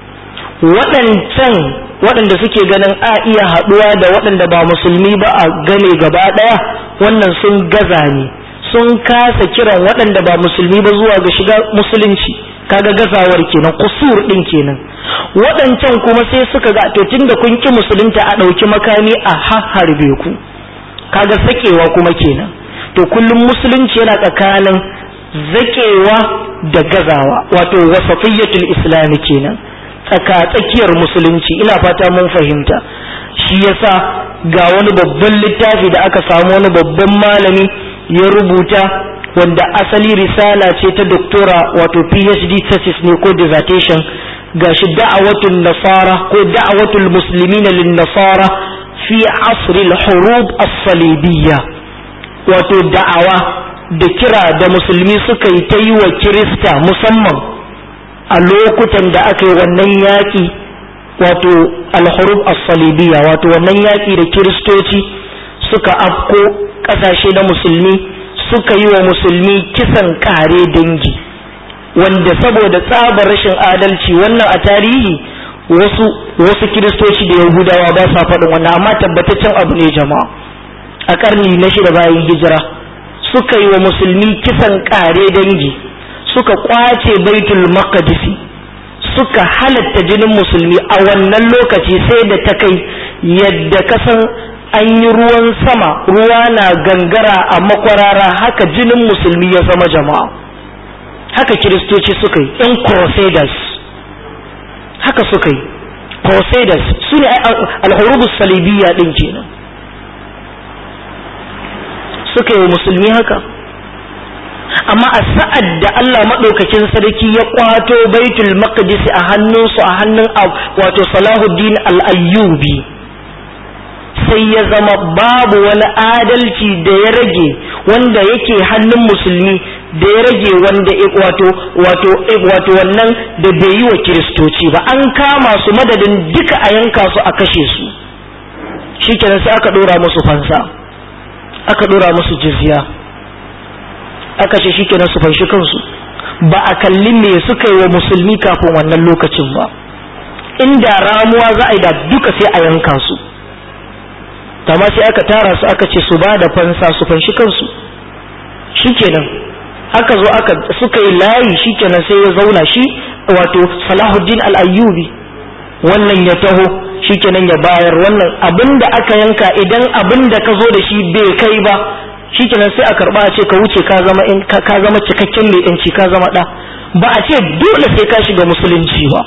[SPEAKER 1] waɗancan waɗanda suke ganin a iya haɗuwa da waɗanda ba musulmi ba a game gaba ɗaya wannan sun gaza ne sun kasa kiran waɗanda ba musulmi ba zuwa ga shiga musulunci kaga gazawar kenan kusur ɗin kenan waɗancan kuma sai suka ga to tunda kun ki musulunta a ɗauki makami a harbe ku kaga sakewa kuma kenan to kullum musulunci yana tsakanin zakewa da gazawa wato wasatiyyatul islami kenan tsaka tsakiyar musulunci ina fata mun fahimta shi yasa ga wani babban littafi da aka samu wani babban malami ya rubuta wanda asali risala ce ta doktora wato phd thesis ne ko dissertation gashi da'awatul nasara ko da'awatul muslimin lin nasara fi asr al hurub as-salibiyya wato da'awa da kira da musulmi suka yi ta yi wa kirista musamman a lokutan da aka yi wannan yaƙi wato al-hurub as-salibiyya wato wannan yaƙi da kiristoci suka afko ƙasashe na musulmi suka yi wa musulmi kisan kare dangi wanda saboda tsabar rashin adalci wannan a tarihi wasu wasu kiristoci da yahudawa ba sa faɗin wannan amma tabbataccen abu ne jama'a a ƙarni na shida bayan hijira suka yi wa musulmi kisan kare dangi suka kwace baitul maqdisi suka halatta jinin musulmi a wannan lokaci sai da ta kai yadda kasan an yi ruwan sama ruwa na gangara a makwarara haka jinin musulmi ya zama jama'a haka kiristoci suka yi yan crusaders haka suka yi crusaders su ne alhurubus salibiyya din kenan suka yi musulmi haka amma a sa'ad da Allah maɗaukakin sarki ya kwato baitul maqdis a hannunsu a hannun wato salahuddin al-ayyubi sai ya zama babu wani adalci da ya rage wanda yake hannun musulmi da ya rage wanda wato wato wato wannan da bai yi wa kiristoci ba an kama su madadin duka a yanka su a kashe su shikenan sai aka dora musu fansa aka dora musu jizya aka ce shikenan su fanshi kansu ba a kalli me suka yi wa musulmi kafin wannan lokacin ba inda ramuwa za a yi da duka sai a yanka su amma sai aka tara su aka ce su ba da fansa su fanshi kansu shikenan aka zo aka suka yi layi shikenan sai ya zauna shi wato Salahuddin al-Ayyubi wannan ya taho shikenan ya bayar wannan abin da aka yanka idan abin da ka zo da shi bai kai ba shikenan sai a karba a ce ka wuce ka zama in ka zama cikakken mai yanci ka zama da ba a ce dole sai ka shiga musulunci ba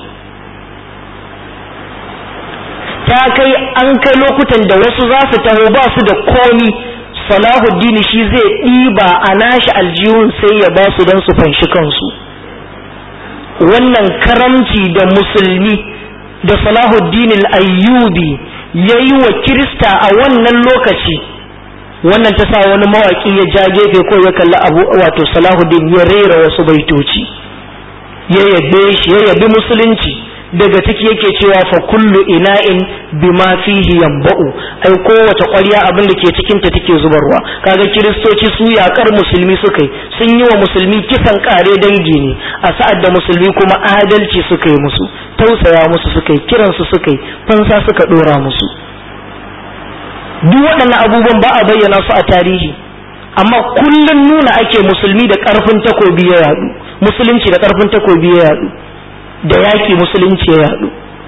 [SPEAKER 1] ta kai an kai lokutan da wasu za su taho ba su da komi salahuddin shi zai ɗiba a nashi aljihun sai ya ba su don su fanshi kansu wannan karamci da musulmi da salahuddin ayyubi ya yi wa kirista a wannan lokaci wannan ta sa wani mawaƙi ya ja gefe ko ya kalli abu wato salahuddin ya rera wasu baitoci ya yabe shi ya yabi musulunci daga ciki yake cewa fa kullu ina'in bima fihi yanba'u ai kowace ƙwarya abin da ke cikin ta take zubarwa kaga kiristoci su yakar musulmi suka yi sun yi wa musulmi kisan kare dangi ne a sa'ad da musulmi kuma adalci suka yi musu tausaya musu suka yi kiran su suka yi fansa suka dora musu duk waɗannan abubuwan ba a bayyana su a tarihi amma kullum nuna ake musulmi da ƙarfin takobi ya yadu musulunci da ƙarfin takobi ya yadu da yaƙi musulunci ya yaɗu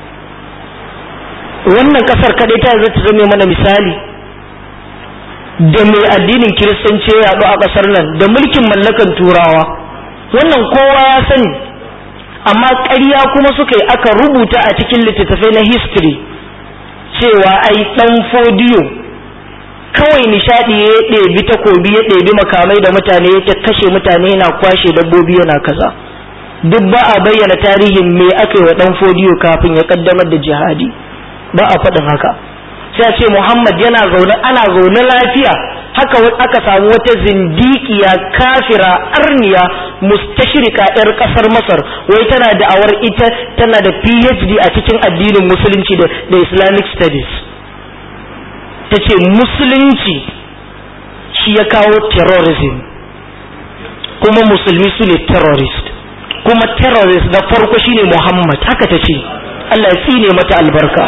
[SPEAKER 1] wannan ƙasar kaɗai ta zai ta zame mana misali da mai addinin kiristanci ya yaɗu a ƙasar nan da mulkin mallakan turawa wannan kowa ya sani amma ƙarya kuma suka yi aka rubuta a cikin littattafai na history cewa ai ɗan fodiyo kawai nishadi ya ɗebi takobi ya ɗebi makamai da mutane ya ta kashe mutane yana kwashe dabbobi yana kaza duk ba a bayyana tarihin me aka yi wa ɗan fodiyo kafin ya kaddamar da jihadi ba a faɗin haka sai a ce muhammad yana zaune ana zaune lafiya haka aka samu wata zindikiya kafira arniya mustashirika yar kasar masar wai tana da'awar ita tana da phd a cikin addinin musulunci da islamic studies ta ce musulunci shi ya kawo terrorism kuma musulmi su ne terrorist kuma terrorist na farko shine muhammad haka ta ce allah ya tsine mata albarka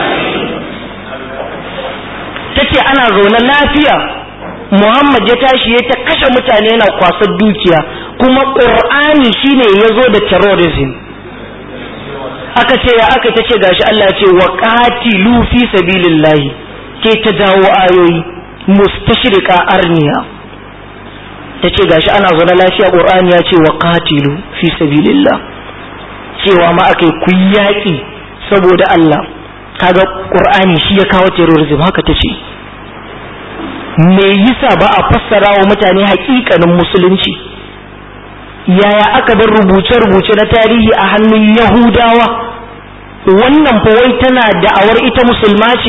[SPEAKER 1] ta ce ana zaune lafiya Muhammad ya tashi ya ta kashe mutane yana kwasar dukiya kuma ƙur'ani shine ya zo da terrorism aka ce ya aka ta ce gashi Allah ya ce wa qatilu fi sabilillahi ke ta dawo ayoyi mustashrika arniya ta ce gashi ana zaune lafiya ƙur'ani ya ce wa qatilu fi sabilillah cewa ma aka yi ku yaƙi saboda Allah kaga ƙur'ani shi ya kawo terrorism haka ta ce me yasa ba a fassara wa mutane hakikanin musulunci yaya aka bar rubuce-rubuce na tarihi a hannun yahudawa wannan wai tana da'awar ita musulma ce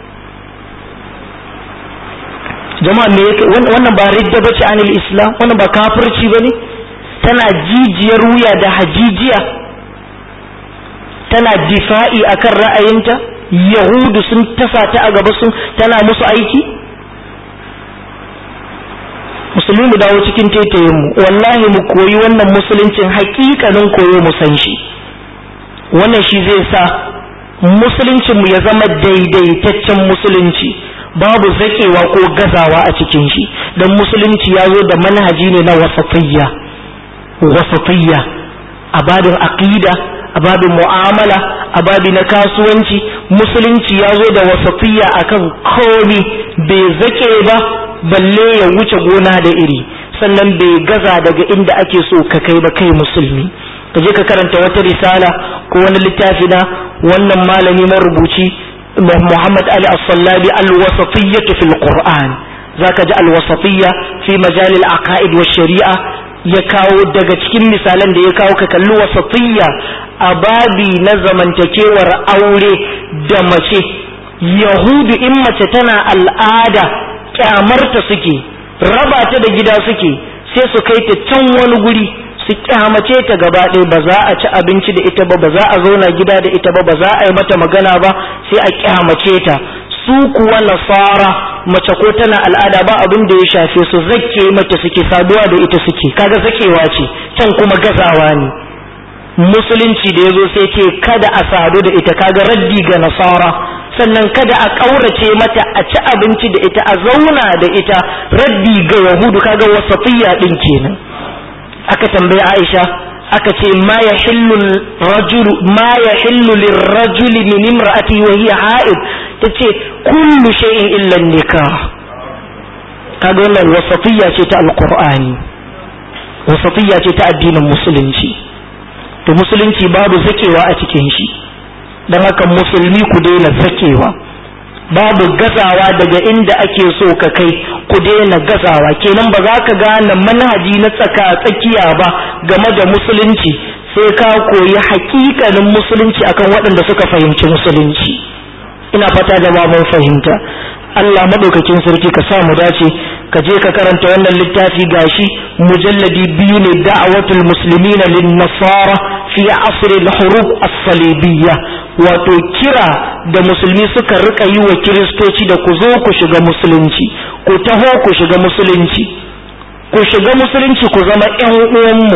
[SPEAKER 1] jama'a me yake wannan ba ridda bace anil islam wannan ba kafirci bane tana jijiyar wuya da hajijiya tana difa'i akan ra'ayinta yahudu sun tasa ta a gaba sun tana musu aiki musulmi mu dawo cikin taitayin mu wallahi mu koyi wannan musuluncin hakikanin koyo mu san shi wannan shi zai sa musuluncin mu ya zama daidaitaccen musulunci babu zakewa ko gazawa a cikin shi dan musulunci ya zo da manhaji ne na wasatiyya wasatiyya a babin aqida a babin mu'amala a babi na kasuwanci musulunci ya zo da wasatiyya akan komi bai zake ba balle ya wuce gona da iri sannan bai gaza daga inda ake so ka kai ba kai musulmi ka je ka karanta wata risala ko wani littafi na wannan malami marubuci Muhammad Ali As-Sallabi Al-Wasatiyyah fil Qur'an zaka ji al-wasatiyya fi majal al-aqaid wa shari'a ya kawo daga cikin misalan da ya kawo ka kalli wasatiyya a babi na zamantakewar aure da mace yahudu in mace tana al'ada kyamarta suke raba ta da gida suke sai su kai ta can wani guri su kyamace ta gaba ɗaya ba za a ci abinci da ita ba ba za a zauna gida da ita ba ba za a yi mata magana ba sai a kyamace ta su kuwa nasara mace ko tana al'ada ba abin da ya shafe su zakke mata suke saduwa da ita suke kaga zakewa ce can kuma gazawa ne musulunci da ya zo sai ce kada a sadu da ita kaga raddi ga nasara sannan kada a ƙaurace mata a ci abinci da ita a zauna da ita raddi ga yahudu kaga wasatiyya din kenan aka tambayi aisha aka ce ma ya hillu rajulu ma ya hillu lirrajuli min imra'ati wa hiya ha'id tace kullu shay'in illa nikah kaga wannan wasatiyya ce ta alqur'ani wasatiyya ce ta addinin musulunci to musulunci babu zakewa a cikin shi don haka musulmi ku daina zakewa babu gazawa daga inda ake so ka kai ku daina gazawa kenan ba za ka gane manhaji na tsaka tsakiya ba game da musulunci sai ka koyi hakikanin musulunci akan waɗanda suka fahimci musulunci ina fata jama'a mun fahimta Allah madaukakin sarki ka sa mu dace ka je ka karanta wannan littafi gashi mujalladi biyu ne da'awatul muslimina lin nasara fi asr al-hurub as-salibiyya wato kira da musulmi suka rika yi wa kiristoci da ku zo ku shiga musulunci ku taho ku shiga musulunci ku shiga musulunci ku zama ƴan uwanmu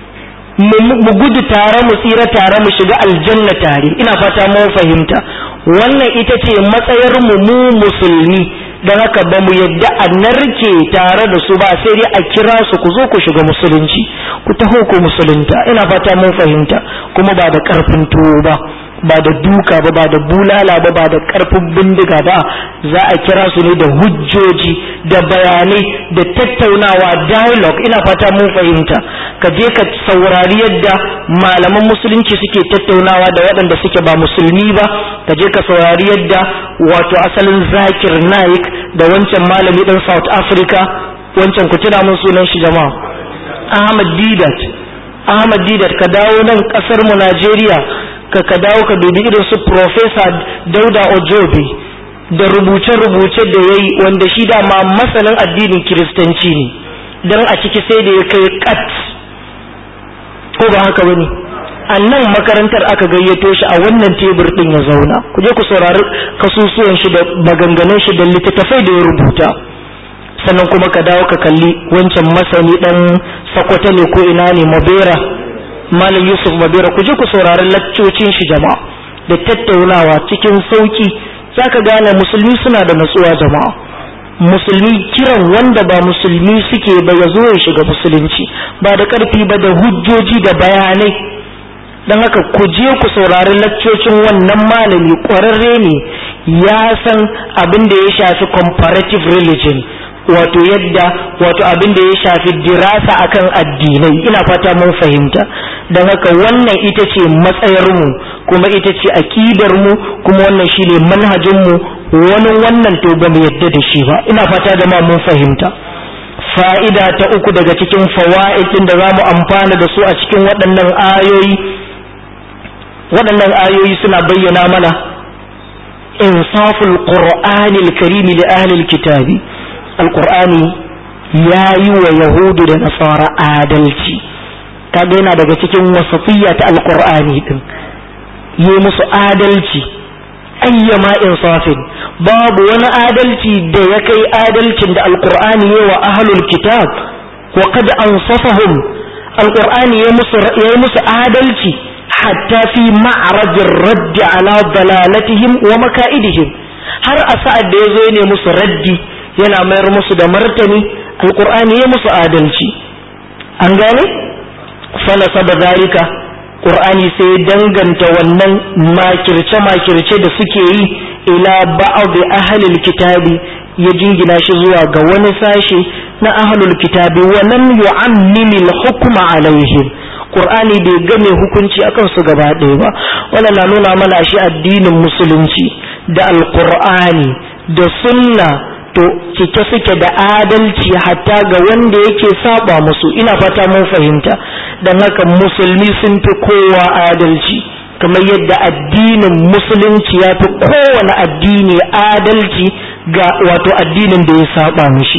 [SPEAKER 1] mu gudu tare mu tsira tare mu shiga aljanna tare ina fata mun fahimta wannan ita ce matsayar mu mu musulmi don haka ba mu yadda a narke tare da su ba sai dai a kira su ku zo ku shiga musulunci ku taho ku musulunta ina fata mun fahimta kuma ba da karfin tuwo ba ba da duka ba ba da bulala ba ba da karfin bindiga ba za a kira su ne da hujjoji da bayanai da tattaunawa dialogue ina fata mun fahimta ka je ka saurari yadda malaman musulunci suke tattaunawa da waɗanda suke ba musulmi ba ka je ka saurari yadda wato asalin zakir naik da wancan malami ɗan south africa wancan ku tuna mun sunan shi jama'a ahmad didat ahmad didat ka dawo nan ƙasar mu najeriya ka ka dawo ka dubi irin su professor dauda ojobi da rubuce-rubuce da ya yi wanda shi dama masanin addinin kiristanci ne don a ciki sai da ya kai kat ko ba haka bane a nan makarantar aka gayyato shi a wannan tebur din ya zauna ku je ku saurari kasusuwan shi da maganganun shi da littattafai da ya rubuta sannan kuma ka dawo ka kalli wancan masani dan sakwata ne ko ina ne mabera malam yusuf mabera ku je ku saurari laccocin shi jama'a da tattaunawa cikin sauki zaka gane musulmi suna da natsuwa jama'a musulmi kiran wanda ba musulmi suke ba ya zo ya shiga musulunci ba da ƙarfi ba da hujjoji da bayanai don haka ku je ku saurari laccocin wannan malami ƙwararre ne ya san abin da ya shafi comparative religion wato yadda wato abin da ya shafi dirasa akan addinai ina fata mun fahimta don haka wannan ita ce matsayarmu kuma ita ce aƙidarmu kuma wannan shine manhajinmu wani wannan to ba mu yadda da shi ba ina fata da ma mun fahimta fa'ida ta uku daga cikin fawa'id din da za mu amfana da su a cikin waɗannan ayoyi waɗannan ayoyi suna bayyana mana insaful qur'ani al-karim li ahli al-kitabi al-qur'ani yayi wa yahudu da nasara adalci kaga yana daga cikin wasatiyya ta al-qur'ani din yi musu adalci ayyama insafin babu wani adalci da ya kai adalcin da alkur'ani ya wa ahlul kitab wa qad ansafahum alkur'ani ya musu ya musu adalci hatta fi ma'rajir raddi ala dalalatihim wa maka'idihim har a sa'ad da yazo ne musu raddi yana mayar musu da martani alkur'ani ya musu adalci an gane falasa da zalika Qur'ani sai danganta wannan makirce-makirce da suke yi ila ba'd ahlil kitabi ya jingina shi zuwa ga wani sashe na ahlul kitabi wa lam yu'ammimi al-hukma alaihim Qur'ani bai game hukunci akan su gaba ɗaya ba wannan na nuna mana shi addinin musulunci da alqur'ani da sunna to cike suke da adalci hatta ga wanda yake saba musu ina fata mun fahimta don haka musulmi sun fi kowa adalci kamar yadda addinin musulunci ya fi kowane addini adalci ga wato addinin da ya saba mishi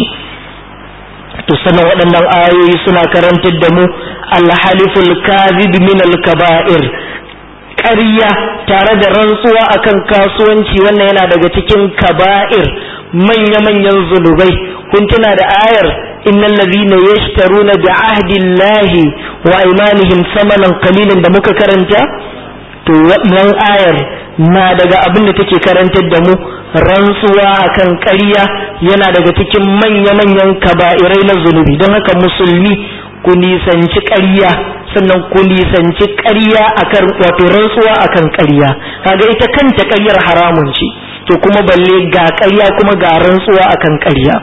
[SPEAKER 1] to sanan waɗannan ayoyi suna karantar da mu alhaliful kadhib min al-kaba'ir ƙarya tare da rantsuwa akan kasuwanci wannan yana daga cikin kaba'ir manya-manyan zunubai kun tuna da ayar innal ladhina yashtaruna bi ahdillahi wa aymanihim samanan qalilan da muka karanta to wannan ayar na daga abin da take karantar da mu rantsuwa akan ƙarya yana daga cikin manya-manyan kaba'irai na zunubi don haka musulmi ku nisanci ƙarya sannan ku nisanci ƙarya akan wato rantsuwa akan ƙarya kaga ita kanta ƙaryar haramun ce to kuma balle ga ƙarya kuma ga rantsuwa akan ƙarya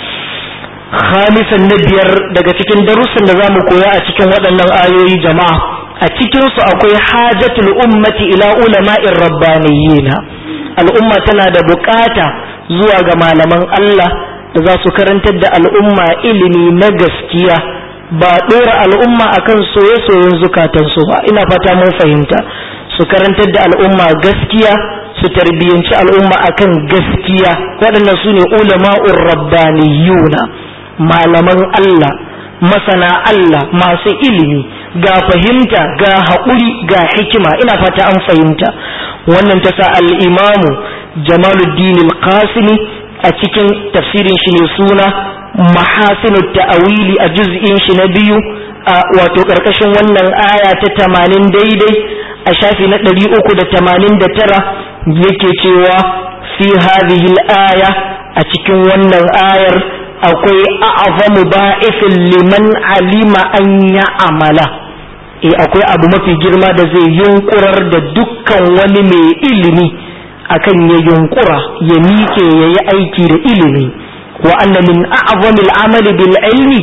[SPEAKER 1] khamisan na biyar daga cikin darussan da zamu koya a cikin waɗannan ayoyi jama'a a cikin su akwai hajatul ummati ila ulama'ir rabbaniyina al'umma tana da bukata zuwa ga malaman Allah da za su karantar da al'umma ilimi na gaskiya ba ɗora al'umma akan soye-soyen zukatansu ba ina fata mun fahimta su karantar da al'umma gaskiya su tarbiyyanci al'umma akan gaskiya waɗannan su ne ulama'ur rabbaniyuna malaman Allah masana Allah masu ilimi ga fahimta ga haƙuri ga hikima ina fata an fahimta wannan ta sa al'imamu jamaluddin al-qasimi a cikin tafsirin shi ne suna mahasinu ta'awili a juz'in shi na biyu a wato ƙarƙashin wannan aya ta tamanin daidai a shafi na ɗari uku da tamanin da tara yake cewa fi hadhihi al-aya a cikin wannan ayar akwai a'zamu ba'ifin liman alima an ya amala eh akwai abu mafi girma da zai yunkurar da dukkan wani mai ilimi akan ya yunkura ya miƙe ya yi aiki da ilimi wa anna min a'zami al-amali bil ilmi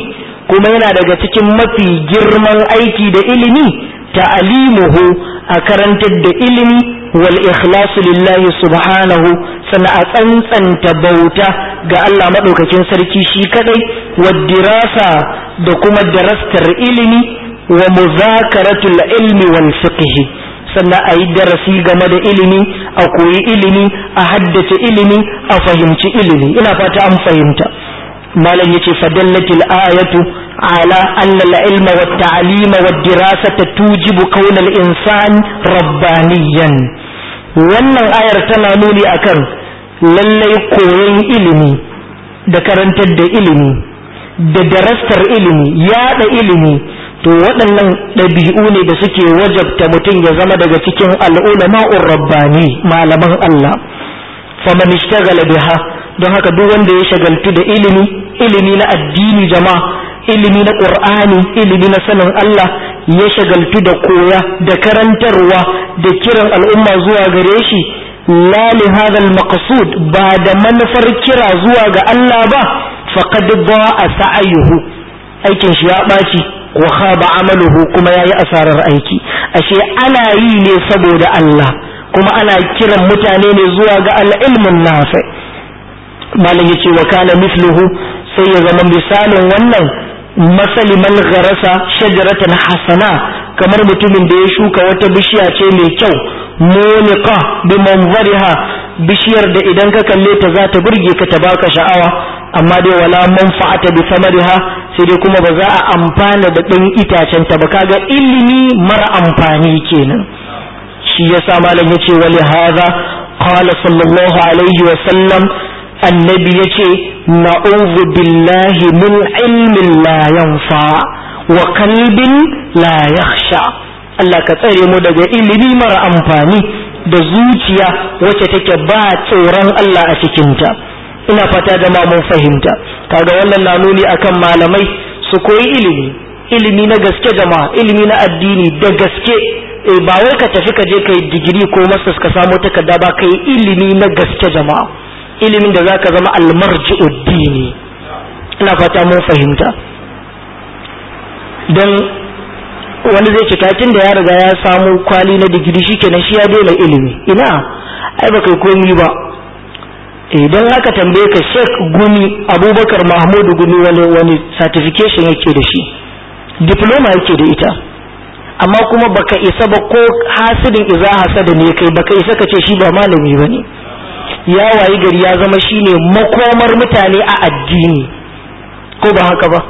[SPEAKER 1] kuma yana daga cikin mafi girman aiki da ilimi ta'alimuhu a karantar da ilimi wal ikhlasu lillahi subhanahu sana a tsantsanta bauta ga Allah madaukakin sarki shi kadai wa dirasa da kuma darastar ilimi wa muzakaratul ilmi wal fiqh sannan a yi darasi game da ilimi a koyi ilimi a haddace ilimi a fahimci ilimi ina fata an fahimta malam yace fadallatil ayatu ala anna al-ilma wa at-ta'lima wa ad-dirasata tujibu kawn al-insan rabbaniyan wannan ayar tana nuni akan lallai koyon ilimi da karantar da ilimi da darastar ilimi yada ilimi to waɗannan ɗabi'u ne da suke wajabta mutum ya zama daga cikin al'ulama'ur rabbani malaman Allah faman ishtagala biha don haka duk wanda ya shagaltu da ilimi ilimi na addini jama'a ilimi na qur'ani ilimi na sanin Allah ya shagaltu da koya da karantarwa da kiran al'umma zuwa gare shi la li hadha al-maqsud ba da manufar kira zuwa ga Allah ba faqad da'a sa'ayuhu aikin shi ya ɓaci wa khaba amaluhu kuma yayi asarar aiki ashe ana yi ne saboda Allah kuma ana kiran mutane ne zuwa ga al-ilmun nafi malam yace wa kana mithluhu sai ya zama misalin wannan masali man gharasa shajaratan hasana kamar mutumin da ya shuka wata bishiya ce mai kyau muniqa bi manzariha bishiyar da idan ka kalle ta za ta burge ka ta baka sha'awa amma dai wala manfa'ata bi samariha sai dai kuma ba za a amfana da ɗan itacen ta ba kaga ilimi mara amfani kenan shi yasa malam yace wali hadha qala sallallahu alaihi wa sallam annabi yace na'udhu billahi min ilmin la yanfa wa qalbin la yakhsha Allah ka tsare mu daga ilimi mara amfani da zuciya wacce take ba tsoron Allah a cikinta ina fata da mun fahimta kaga wannan na nuni akan malamai su koyi ilimi ilimi na gaske jama'a ilimi na addini da gaske e ba wai ka tafi ka je kai digiri ko masters ka samu takarda ba kai ilimi na gaske jama'a ilimin da zaka zama almarji'ud dini ina fata mun fahimta dan wani zai ce katin da ya riga ya samu kwali na digiri shikenan shi ya daina ilimi ina ai ba kai komi ba idan aka tambaye ka Sheikh Gumi Abubakar Mahmud Gumi wani wani certification yake da shi diploma yake da ita amma kuma baka isa ba ko hasidin iza hasada ne kai baka isa ka ce shi ba malami bane ya wayi gari ya zama shine makomar mutane a addini ko ba haka ba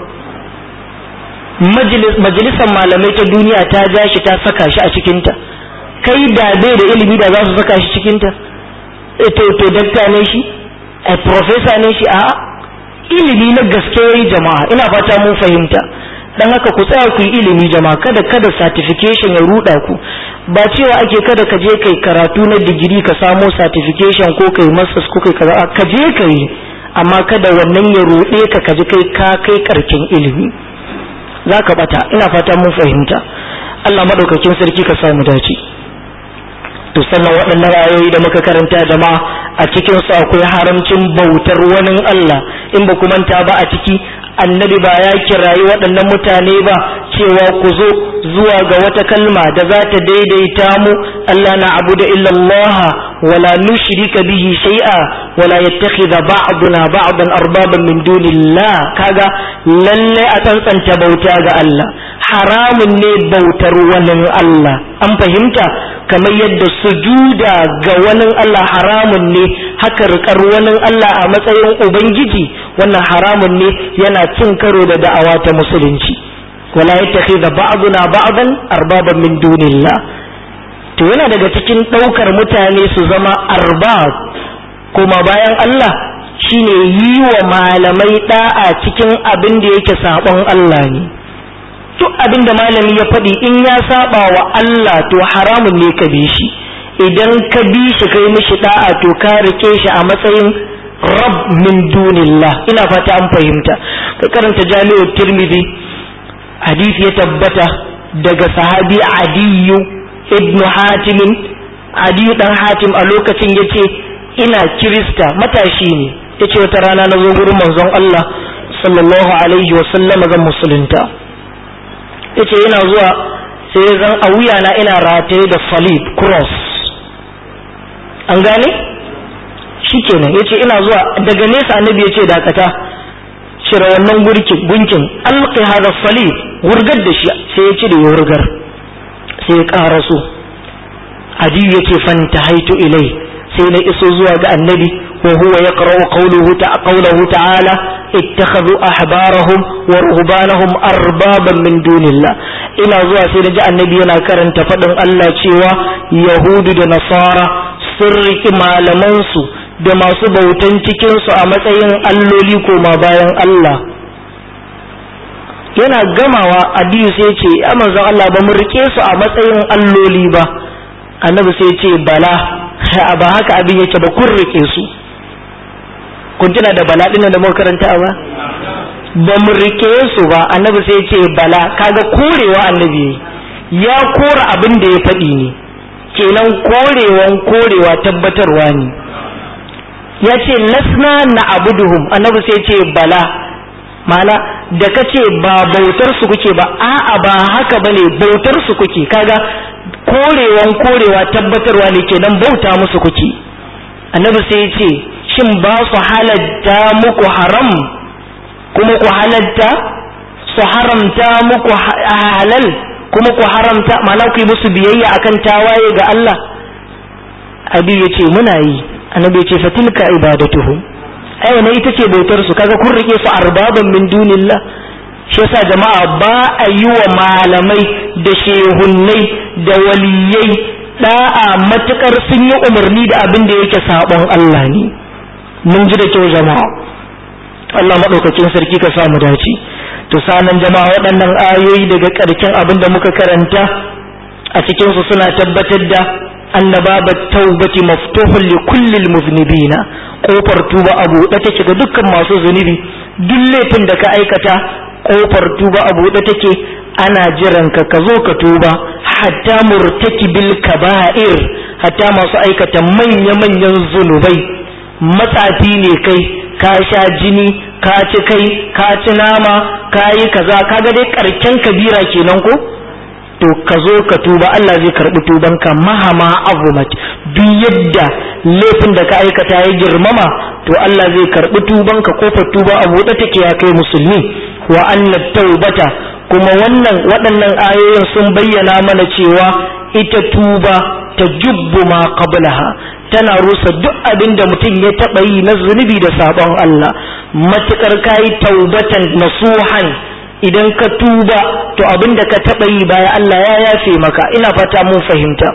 [SPEAKER 1] majalisar malamai ta duniya ta ja shi ta saka shi a cikinta kai da bai da ilimi da za su saka shi cikinta to to dakta ne shi a professor ne shi a ilimi na gaske yayi jama'a ina fata mun fahimta dan haka ku tsaya ku yi ilimi jama'a kada kada certification ya ruda ku ba cewa ake kada ka je kai karatu na digiri ka samo certification ko kai masters ko kai kaza ka je kai amma kada wannan ya rude ka kaji kai ka kai karkin ilimi zaka bata ina fata mun fahimta Allah madaukakin sarki ka samu dace to sannan waɗannan ayoyi da muka karanta jama'a a cikin su akwai haramcin bautar wani Allah in ba ku manta ba a ciki annabi ba ya kirayi waɗannan mutane ba cewa ku zo zuwa ga wata kalma da za ta daidaita mu Allah na abu da illallah wala nushrika bihi shay'a wala yattakhidha ba'duna ba'dan arbaban min dunillah kaga lalle a tsantsanta bauta ga Allah haramun ne bautar wani Allah an fahimta kamar yadda sujuda ga wani Allah haramun ne haka rikar wani Allah a matsayin ubangiji wannan haramun ne yana cin karo da da'awa ta musulunci wala yattakhidha ba'duna ba'dan arbaban min dunillah to yana daga cikin daukar mutane su zama arbab kuma bayan Allah shine yi wa malamai da'a cikin abin da yake sabon Allah ne duk abin da malami ya faɗi in ya saba wa Allah to haramun ne ka bi shi idan ka bi shi kai mishi da'a to ka rike shi a matsayin rab min dunillah ina fata an fahimta ka karanta jami'ar tirmidhi hadisi ya tabbata daga sahabi adiyu ibn hatim adiyu dan hatim a lokacin yace ina kirista matashi ne yace wata rana na zo gurin manzon Allah sallallahu alaihi wa sallama zan musulunta yace yana zuwa sai zan a wuyana ina rataye da salib cross an gane shikenan yace ina zuwa daga nesa annabi yace dakata cire wannan gurkin gunkin alqi hada salib wurgar da shi sai ya cire wurgar sai ya ƙara so adiyu yace fanta haitu ilai sai na iso zuwa ga annabi wa huwa yaqra'u qawluhu ta qawluhu ta'ala ittakhadhu ahbarahum wa ruhbanahum arbaban min dunillah ina zuwa sai naji annabi yana karanta fadin Allah cewa yahudu da nasara sun riki malaman su da masu bautan cikin su a matsayin alloli koma bayan Allah yana gamawa adiyu sai ce ya manzon Allah ba mu rike su a matsayin alloli ba annabi sai ce bala ba haka abin yake ba kun rike su kun tuna da bala dinnan da muka karanta ba ba mu rike su ba annabi sai ce bala kaga korewa annabi ya kora abin da ya faɗi ne kenan korewan korewa tabbatarwa ne ya ce lasna na abuduhum annabi sai ce bala mana da ka ce ba bautar su kuke ba a'a ba haka bane bautar su kuke kaga korewan korewa tabbatarwa ne kenan bauta musu kuke annabi sai ya ce shin ba su halatta muku haram kuma ku halatta su haramta muku halal kuma ku haramta mana ku yi musu biyayya akan tawaye ga Allah abi ya ce muna yi annabi ya ce fatilka ibadatuhum ai wannan ita ce bautar su kaga kun rike su arbaban min dunillah shi yasa jama'a ba a yi wa malamai da shehunnai da waliyai da'a matukar sun yi umarni da abin da yake sabon Allah ne mun ji da kyau jama'a Allah madaukakin sarki ka samu dace to sanan jama'a waɗannan ayoyi daga ƙarshen abin da muka karanta a cikin su suna tabbatar da annababat taubati maftuhun li kullil muznibina kofar tuba a buɗe take ga dukkan masu zunubi duk laifin da ka aikata kofar tuba a buɗe take ana jiran ka ka zo ka tuba hatta murtakibil kaba'ir hatta masu aikata manya-manyan zunubai matsafi ne kai ka sha jini ka ci kai ka ci nama ka yi kaza kaga dai karken kabira kenan ko to ka zo ka tuba Allah zai karbi tubanka mahama azumat duk yadda laifin da ka aikata ya girmama to Allah zai karbi tubanka kofar tuba a buɗe take ya kai musulmi wa anna taubata kuma wannan waɗannan ayoyin sun bayyana mana cewa ita tuba ta jubbu ma qablaha tana rusa duk abin da mutum ya taɓa yi na zunubi da sabon Allah matukar kayi taubatan nasuhan idan ka tuba to abin da ka taɓa yi baya Allah ya yafe maka ina fata mun fahimta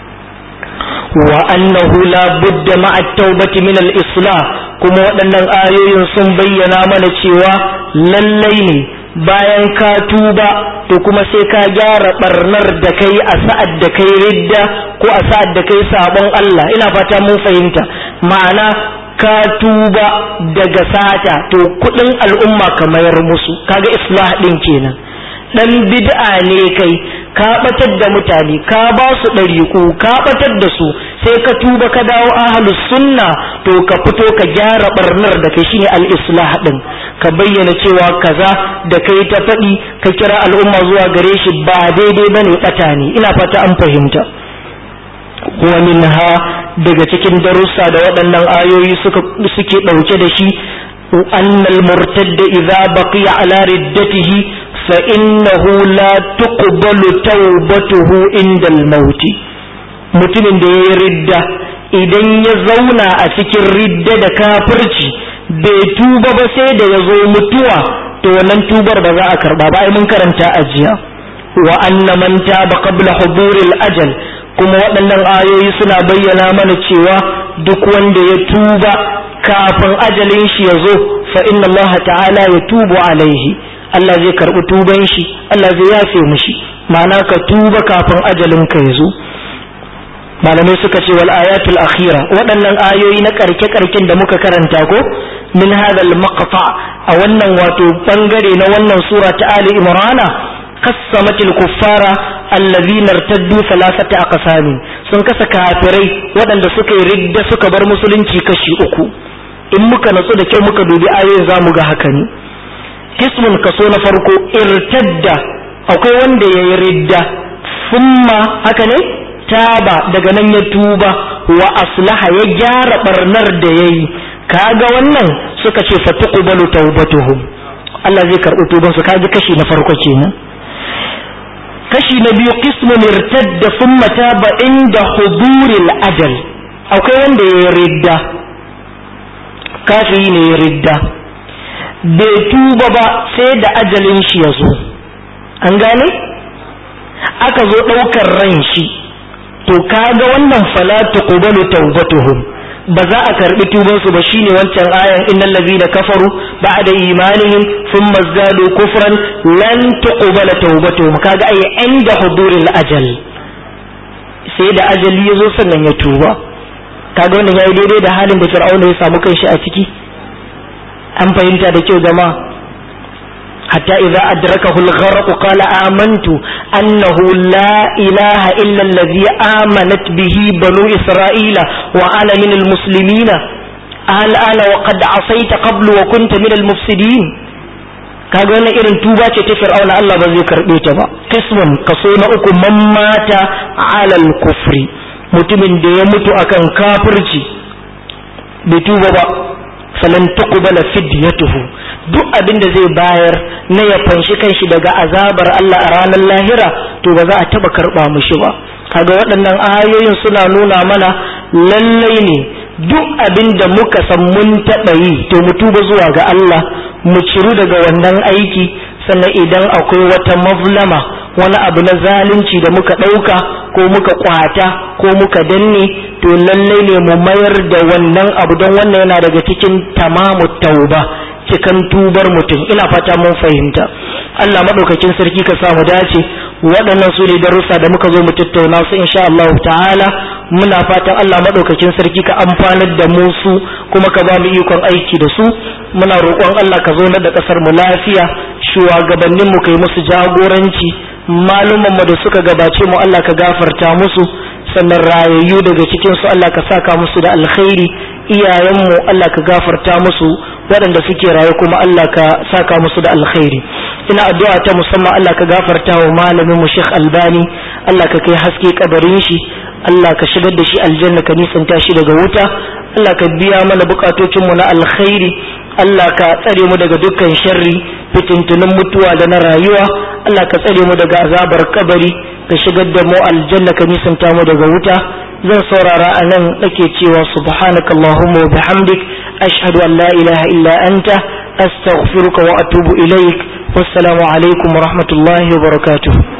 [SPEAKER 1] wa annahu la budda ma'a taubati min al-islah kuma waɗannan ayoyin sun bayyana mana cewa lallai ne bayan ka tuba to kuma sai ka gyara barnar da kai a sa'ad da kai ridda ko a sa'ad da kai sabon Allah ina fata mun fahimta ma'ana ka tuba daga sata to kudin al'umma ka mayar musu kaga islah din kenan dan bid'a ne kai ka batar da mutane ka ba su ɗariku ka batar da su sai ka tuba ka dawo ahlus sunna to ka fito ka gyara barnar da kai shine al-islah din ka bayyana cewa kaza da kai ta faɗi ka kira al'umma zuwa gare shi ba daidai bane bata ne ina fata an fahimta wa minha daga cikin darussa da waɗannan ayoyi suka suke ɗauke da shi annal murtadda idza baqiya ala riddatihi fa innahu la tuqbalu tawbatuhu inda al-maut mutumin da yayi ridda idan ya zauna a cikin ridda da kafirci bai tuba ba sai da ya zo mutuwa to wannan tubar ba za a karba ba ai mun karanta a jiya wa anna man taba qabla huduril ajal kuma waɗannan ayoyi suna bayyana mana cewa duk wanda ya tuba kafin ajalin shi ya zo fa inna Allah ta'ala ya tubu alaihi Allah zai karɓi tuban shi Allah zai yafe mishi ma'ana ka tuba kafin ajalin ka ya zo malamai suka ce wal ayatul akhira waɗannan ayoyi na karke karken da muka karanta ko min hadal maqta a wannan wato bangare na wannan sura ta ali imrana قسمت الكفار الذين ارتدوا ثلاثة أقسام sun kasa kafirai waɗanda suka yi ridda suka bar musulunci kashi uku in muka natsu da kyau muka dubi ayoyin za mu ga haka ne kismun kaso na farko irtadda akwai wanda ya yi ridda summa haka ne taba daga nan ya tuba wa aslaha ya gyara barnar da ya yi kaga wannan suka ce fatuqbalu tawbatuhum Allah zai karɓi tuban su kaji kashi na farko kenan kashi na biyu qismun irtadda thumma taba inda huduril ajal akwai wanda ya ridda kafiri ne ya ridda bai tuba ba sai da ajalin shi ya zo an gane aka zo ɗaukar ran shi to kaga wannan fala tuqbalu tawbatuhum ba za a karbi tuban su ba shine wancan ayan innal ladina kafaru ba'da imanihim thumma zadu kufran lan tuqbala tawbatuhum kaga ai inda huduril ajal sai da ajali yazo sannan ya tuba kaga wannan yayi daidai da halin da fir'auna ya samu kanshi a ciki an fahimta da kyau jama'a حتى إذا أدركه الغرق قال آمنت أنه لا إله إلا الذي آمنت به بنو إسرائيل وأنا من المسلمين الآن وقد عصيت قبل وكنت من المفسدين kaga wannan irin tuba ce ta fir'auna Allah ba zai karbe ta ba kismun kaso na uku man mata alal kufri mutumin da ya mutu akan kafirci bai tuba ba falan tuqbala fidyatuhu duk abin da zai bayar na ya fanshi kanshi daga azabar Allah a ranar lahira to ba za a taba karba mushi ba kaga waɗannan ayoyin suna nuna mana lallai ne duk abin da muka san mun taɓa yi to mu tuba zuwa ga Allah mu ciru daga wannan aiki sannan idan akwai wata mazlama wani abu na zalunci da muka ɗauka ko muka kwata ko muka danne to lallai ne mu mayar da wannan abu don wannan yana daga cikin tamamu tauba cikan tubar mutum ina fata mun fahimta Allah madaukakin sarki ka samu dace waɗannan su ne darussa da muka zo mu tattauna su insha Allah ta'ala muna fatan Allah madaukakin sarki ka amfanar da mu su kuma ka ba mu ikon aiki da su muna roƙon Allah ka zo da ƙasar mu lafiya shugabannin mu kai musu jagoranci malumman mu da suka gabace mu Allah ka gafarta musu sannan rayayyu daga cikin su Allah ka saka musu da alkhairi iyayenmu Allah ka gafarta musu waɗanda suke raye kuma Allah ka saka musu da alkhairi ina addu'a ta musamman Allah ka gafarta wa malamin mu Sheikh Albani Allah ka kai haske kabarin shi Allah ka shigar da shi aljanna ka nisanta shi daga wuta Allah ka biya mana bukatocin mu na alkhairi Allah ka tsare mu daga dukkan sharri fitintunin mutuwa da na rayuwa Allah ka tsare mu daga azabar kabari ka shigar da mu aljanna ka nisanta mu daga wuta zan saurara a nan nake cewa subhanaka allahumma wa bihamdik ashhadu an la ilaha illa anta astaghfiruka wa atubu ilaik wassalamu alaikum wa rahmatullahi wa barakatuh